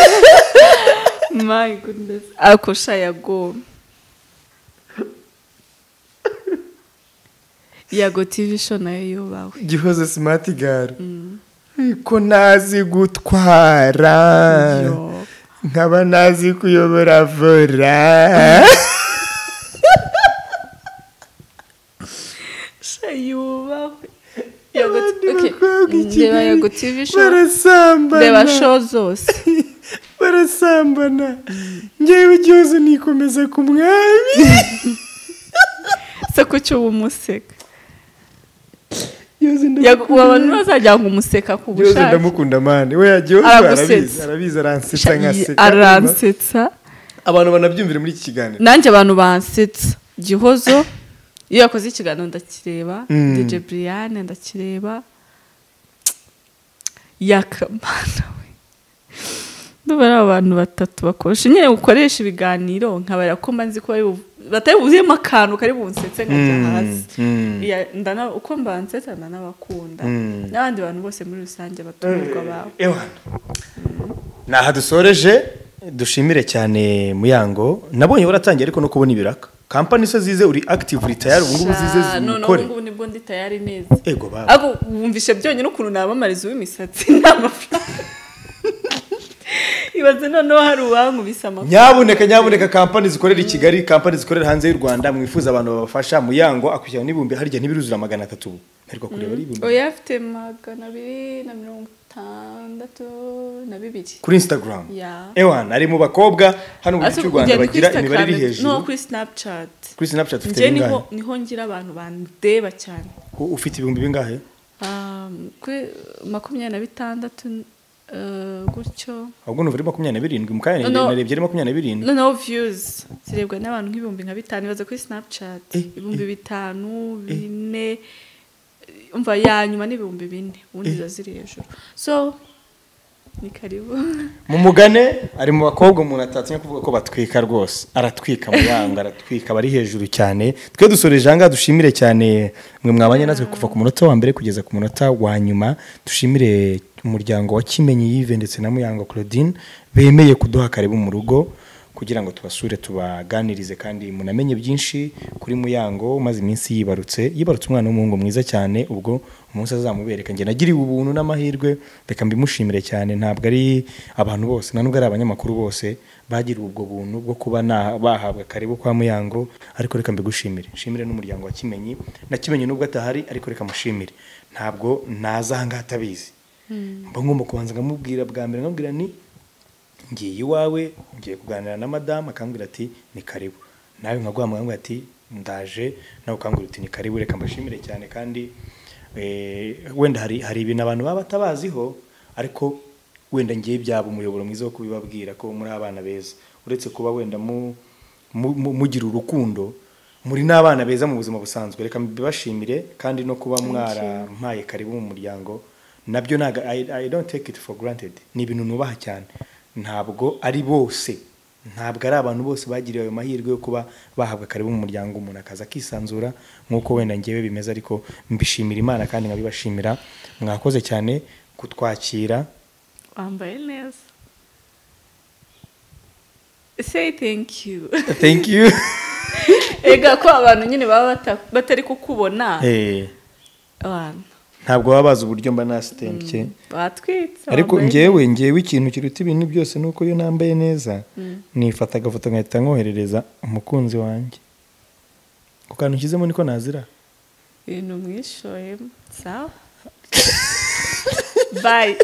my goodness akosha yagowe yago tv show nayo yubawe gihoze simati gare ko ntazi gutwara Yo. nkaba ntazi kuyobora vora sha yubahwe Abandi bakobwa i ndeba Kigali yago tv show ndeba barasambana show zose barasambana ngewe igihozo nikomeza ku mwami se ko cyo uba umuseka Gihozo ndamukunda. Yago- uwo abantu bazajya ngo umuseka ku gihozo bushake ndamukunda mani we gihozo Aragusetsa. arabizi arabizi aransetsa Sha- nkaseka aransetsa abantu banabyumvire muri iki kiganiro nanjye abantu bansetsa gihozo iyo yakoze ikiganiro ndakireba Mm. dj brian ndakireba yakamana we ndumva ari abantu batatu bakoresha nyine ukoresha ibiganiro nkabarira ko mbanzi ko bari bu- batari buzemo akantu kari bunsetse nkajya Mm, hasi mm. Ya- ndana- uko mbansetsa ndanabakunda Mm. n'abandi bantu bose muri rusange batumirwa bawe Ewana. ni aha dusoreje dushimire cyane muyango nabonye waratangiye ariko no kubona ibiraka kampani se zize uri active retire ubu ngubu zize Sha, none zikore ubungubu nibwo ndi tayari neza ego baba ariko wumvishe byonyine ukuntu nabamariza uw'imisatsi nta mafaranga ibaze noneho hari uwankubise amafaranga nyabuneka nyabuneka kampani zikorera i kigali kampani zikorera hanze y'u rwanda mwifuza abantu babafasha muyango akwishyura n'ibihumbi harya ntibiruzura magana atatu ubu ariko kureba ari ibihumbi oya afite magana abiri na mirongo itandatu na bibiri kuri instagram Ya. ewana ari mu bakobwa hano mu gihugu cy'u rwanda ugenda bagira kuri imibare iri Instagram, no hejuru kuri snapchat kuri snapchat ufite njye niho bingahe niho ngira abantu bandeba cyane U- ufite ibihumbi bingahe Um, kuri makumyabiri na bitandatu uh, gutyo ahubwo numva ari makumyabiri na birindwi mu kanya No, no. narebye ari makumyabiri na birindwi noneho views zirebwa n'abantu nk'ibihumbi nka bitanu ibaze kuri snapchat Eh, ibihumbi bitanu bine umva ya nyuma ni ibihumbi bine ubundi ziba ziri hejuru so ni karibu mu mugane ari mu bakobwa umuntu atatinya kuvuga ko batwika rwose aratwika mu yanga aratwika aba ari hejuru cyane twe dusore janga dushimire cyane mwe mwabanye natwe kuva ku munota wa mbere kugeza ku munota wa nyuma dushimire umuryango wa kimenyi yive ndetse na muyango claudine bemeye kuduha karibu mu rugo kugira ngo tubasure tubaganirize kandi munamenye byinshi kuri muyango umaze iminsi yibarutse yibarutse umwana w'umuhungu mwiza cyane ubwo umunsi azamubereka njye nagiriwe ubuntu n'amahirwe reka mbimushimire cyane ntabwo ari abantu bose nta nubwo ari abanyamakuru bose bagiriwe ubwo buntu bwo kuba na- bahabwa karibu kwa muyango ariko reka mbigushimire nshimire n'umuryango wa kimenyi na kimenyi nubwo atahari ariko reka mushimire ntabwo naza aha ngaha atabizi mba ngomba kubanza nkamubwira bwa mbere nkamubwira ni ngiye iwawe ngiye kuganira na madamu akambwira ati ni karibu nawe nkaguha amahanga ati ndaje nawe ukambwira uti ni karibu reka mbashimire cyane kandi eh, wenda hari hari ibintu abantu baba batabaziho ariko wenda ngiye byaba umuyoboro mwiza wo kubibabwira ko muri abana beza uretse kuba wenda mu mu- mu- mugira urukundo muri n'abana beza mu buzima busanzwe reka mbibashimire kandi no kuba mwarampaye karibu mu muryango nabyo ntabwo I, I don't take it for granted ni ibintu nubaha cyane ntabwo ari bose ntabwo ari abantu bose bagiriwe ayo mahirwe yo kuba bahabwa karibu mu muryango umuntu akaza akisanzura nk'uko wenda ngewe bimeze ariko mbishimira imana kandi nkabibashimira mwakoze cyane kutwakira wambaye neza say thank you thank you ega ko abantu nyine baba bata- batari kukubona Eh, abantu ntabwo baba bazi uburyo mba nasitembye batwitse ariko wambaye ngewe ngewe ikintu kiruta ibintu byose ni uko iyo nambaye neza nifata agafoto nkahita nkoherereza umukunzi wanjye ku kantu ushyizemo niko nazira ibintu mwishoyemo sawa bayi